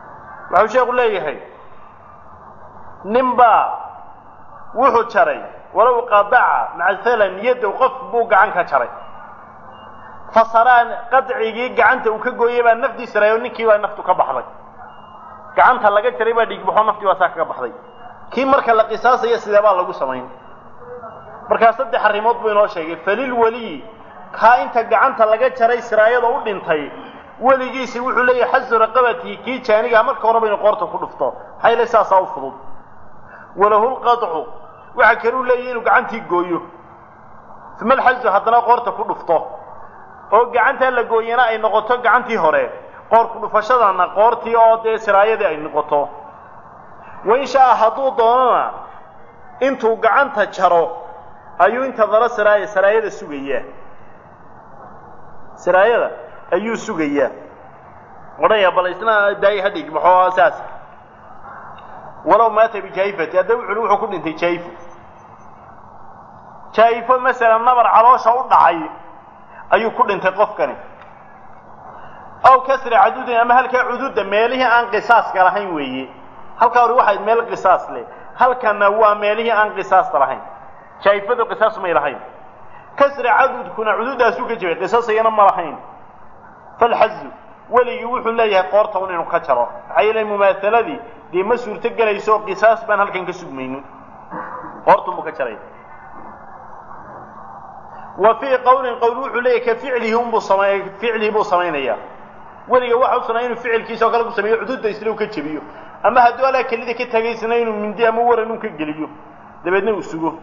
waxau sheekhu leeyahay nin baa wuxuu jaray walow qadaca macalan yadow qof buu gacan ka jaray fasaraan qadcigii gacanta uu ka gooyey baa nafdiisa rayo ninkii baa naftu ka baxday gacanta laga jaray baa dhiigbaxo naftii baa saa kaga baxday kii marka la qisaasaya sidee baa lagu samayn markaa saddex arrimood buu inoo sheegay falil weliyi kaa inta gacanta laga jaray siraayada u dhintay weligiisi wuxuu leeyahay xasu raqabatihi kii jaanigaa marka horeba inu qoorta ku dhufto hayle saasaa u fudud walahu lqadcu waxaa kaluu leeyahy inuu gacantii gooyo uma alxasu haddana qoorta ku dhufto oo gacantaa la gooyana ay noqoto gacantii hore qoor ku dhufashadana qoortii oo dee siraayadii ay noqoto wain shaa hadduu doonana intuu gacanta jaro ayuu inta dala siraaya siraayada sugayaa siraayada ayuu sugayaa odhaya bal isna daay hadhig maxoo saas walow maata bijaifati hadda wuxu wuxuu ku dhintay jaifo jaifo masalan nabar caloosha u dhacay ayuu ku dhintay qofkani aw kasri cadudin ama halkaa cududa meelihii aan qisaaska lahayn weeye halkaa hore waxayd meel qisaas leh halkana waa meelihii aan qisaasta lahayn jaifadu qisaas may lahayn kasri cadudkuna cududaasuu ka jabay qisaasayana ma lahayn falxazu weligii wuxuu leeyahay qoorta un inuu ka jaro maxaa yeele mumaahaladii dee ma suurto gelayso qisaas baan halkan ka sugmaynin qoortun buu ka jaraya wa fii qawlin qowl wuxuu leeyahay ka ficlihi unbuu samay ficlihi buu samaynayaa weliga waxa u sunnaa inuu ficilkiisa oo kale ku sameeyo cududa isla u ka jebiyo ama hadduu alaa kelida ka tagaysana inuu mindi ama waran un ka geliyo dabeedna uu sugo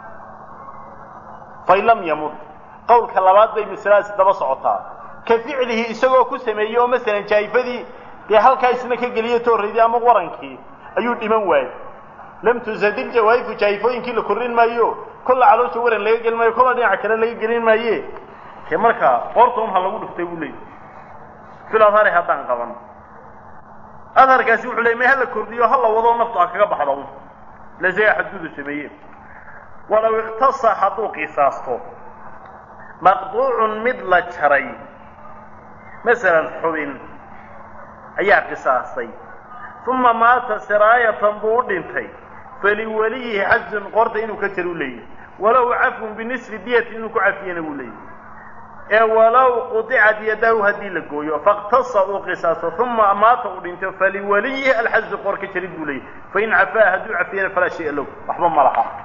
fain lam yamut qowlka labaad bay masaladaasi daba socotaa ka ficlihi isagoo ku sameeyey oo masalan jaayifadii dee halkaa isna ka geliyo tooraydii ama warankii ayuu dhiman waayey lam tusadil jawaayifu jaayifooyinkii la korrin maayo kolla caloosha waran laga gelin maayo kolla dhinaca kale laga gelin maaye ke markaa qoorta un ha lagu dhuftay buu leeyay fil adhari haddaan qaban adharkaasi wuxuu leeyay may hala kordhiyo hala wado naftu ha kaga baxdo un lasaga xadgudu sameeye walow iktasa hadduu qisaasto maqduucun mid la jaray masalan xubin ayaa qisaastay uma maata siraayatan buu u dhintay faliweliyihi xajun qoorta inuu ka jaro u leeyahy walow cafun binisfi diyati inuu ku cafiyana wuu leeyahy ee walow qudicat yadahu haddii la gooyo faqtasa uu qisaasto uma maata uu dhinto faliweliyihi alxaju qoor ka jarid buu leeyahy fain cafaa hadduu cafiyana falaa shaya low waxba ma laha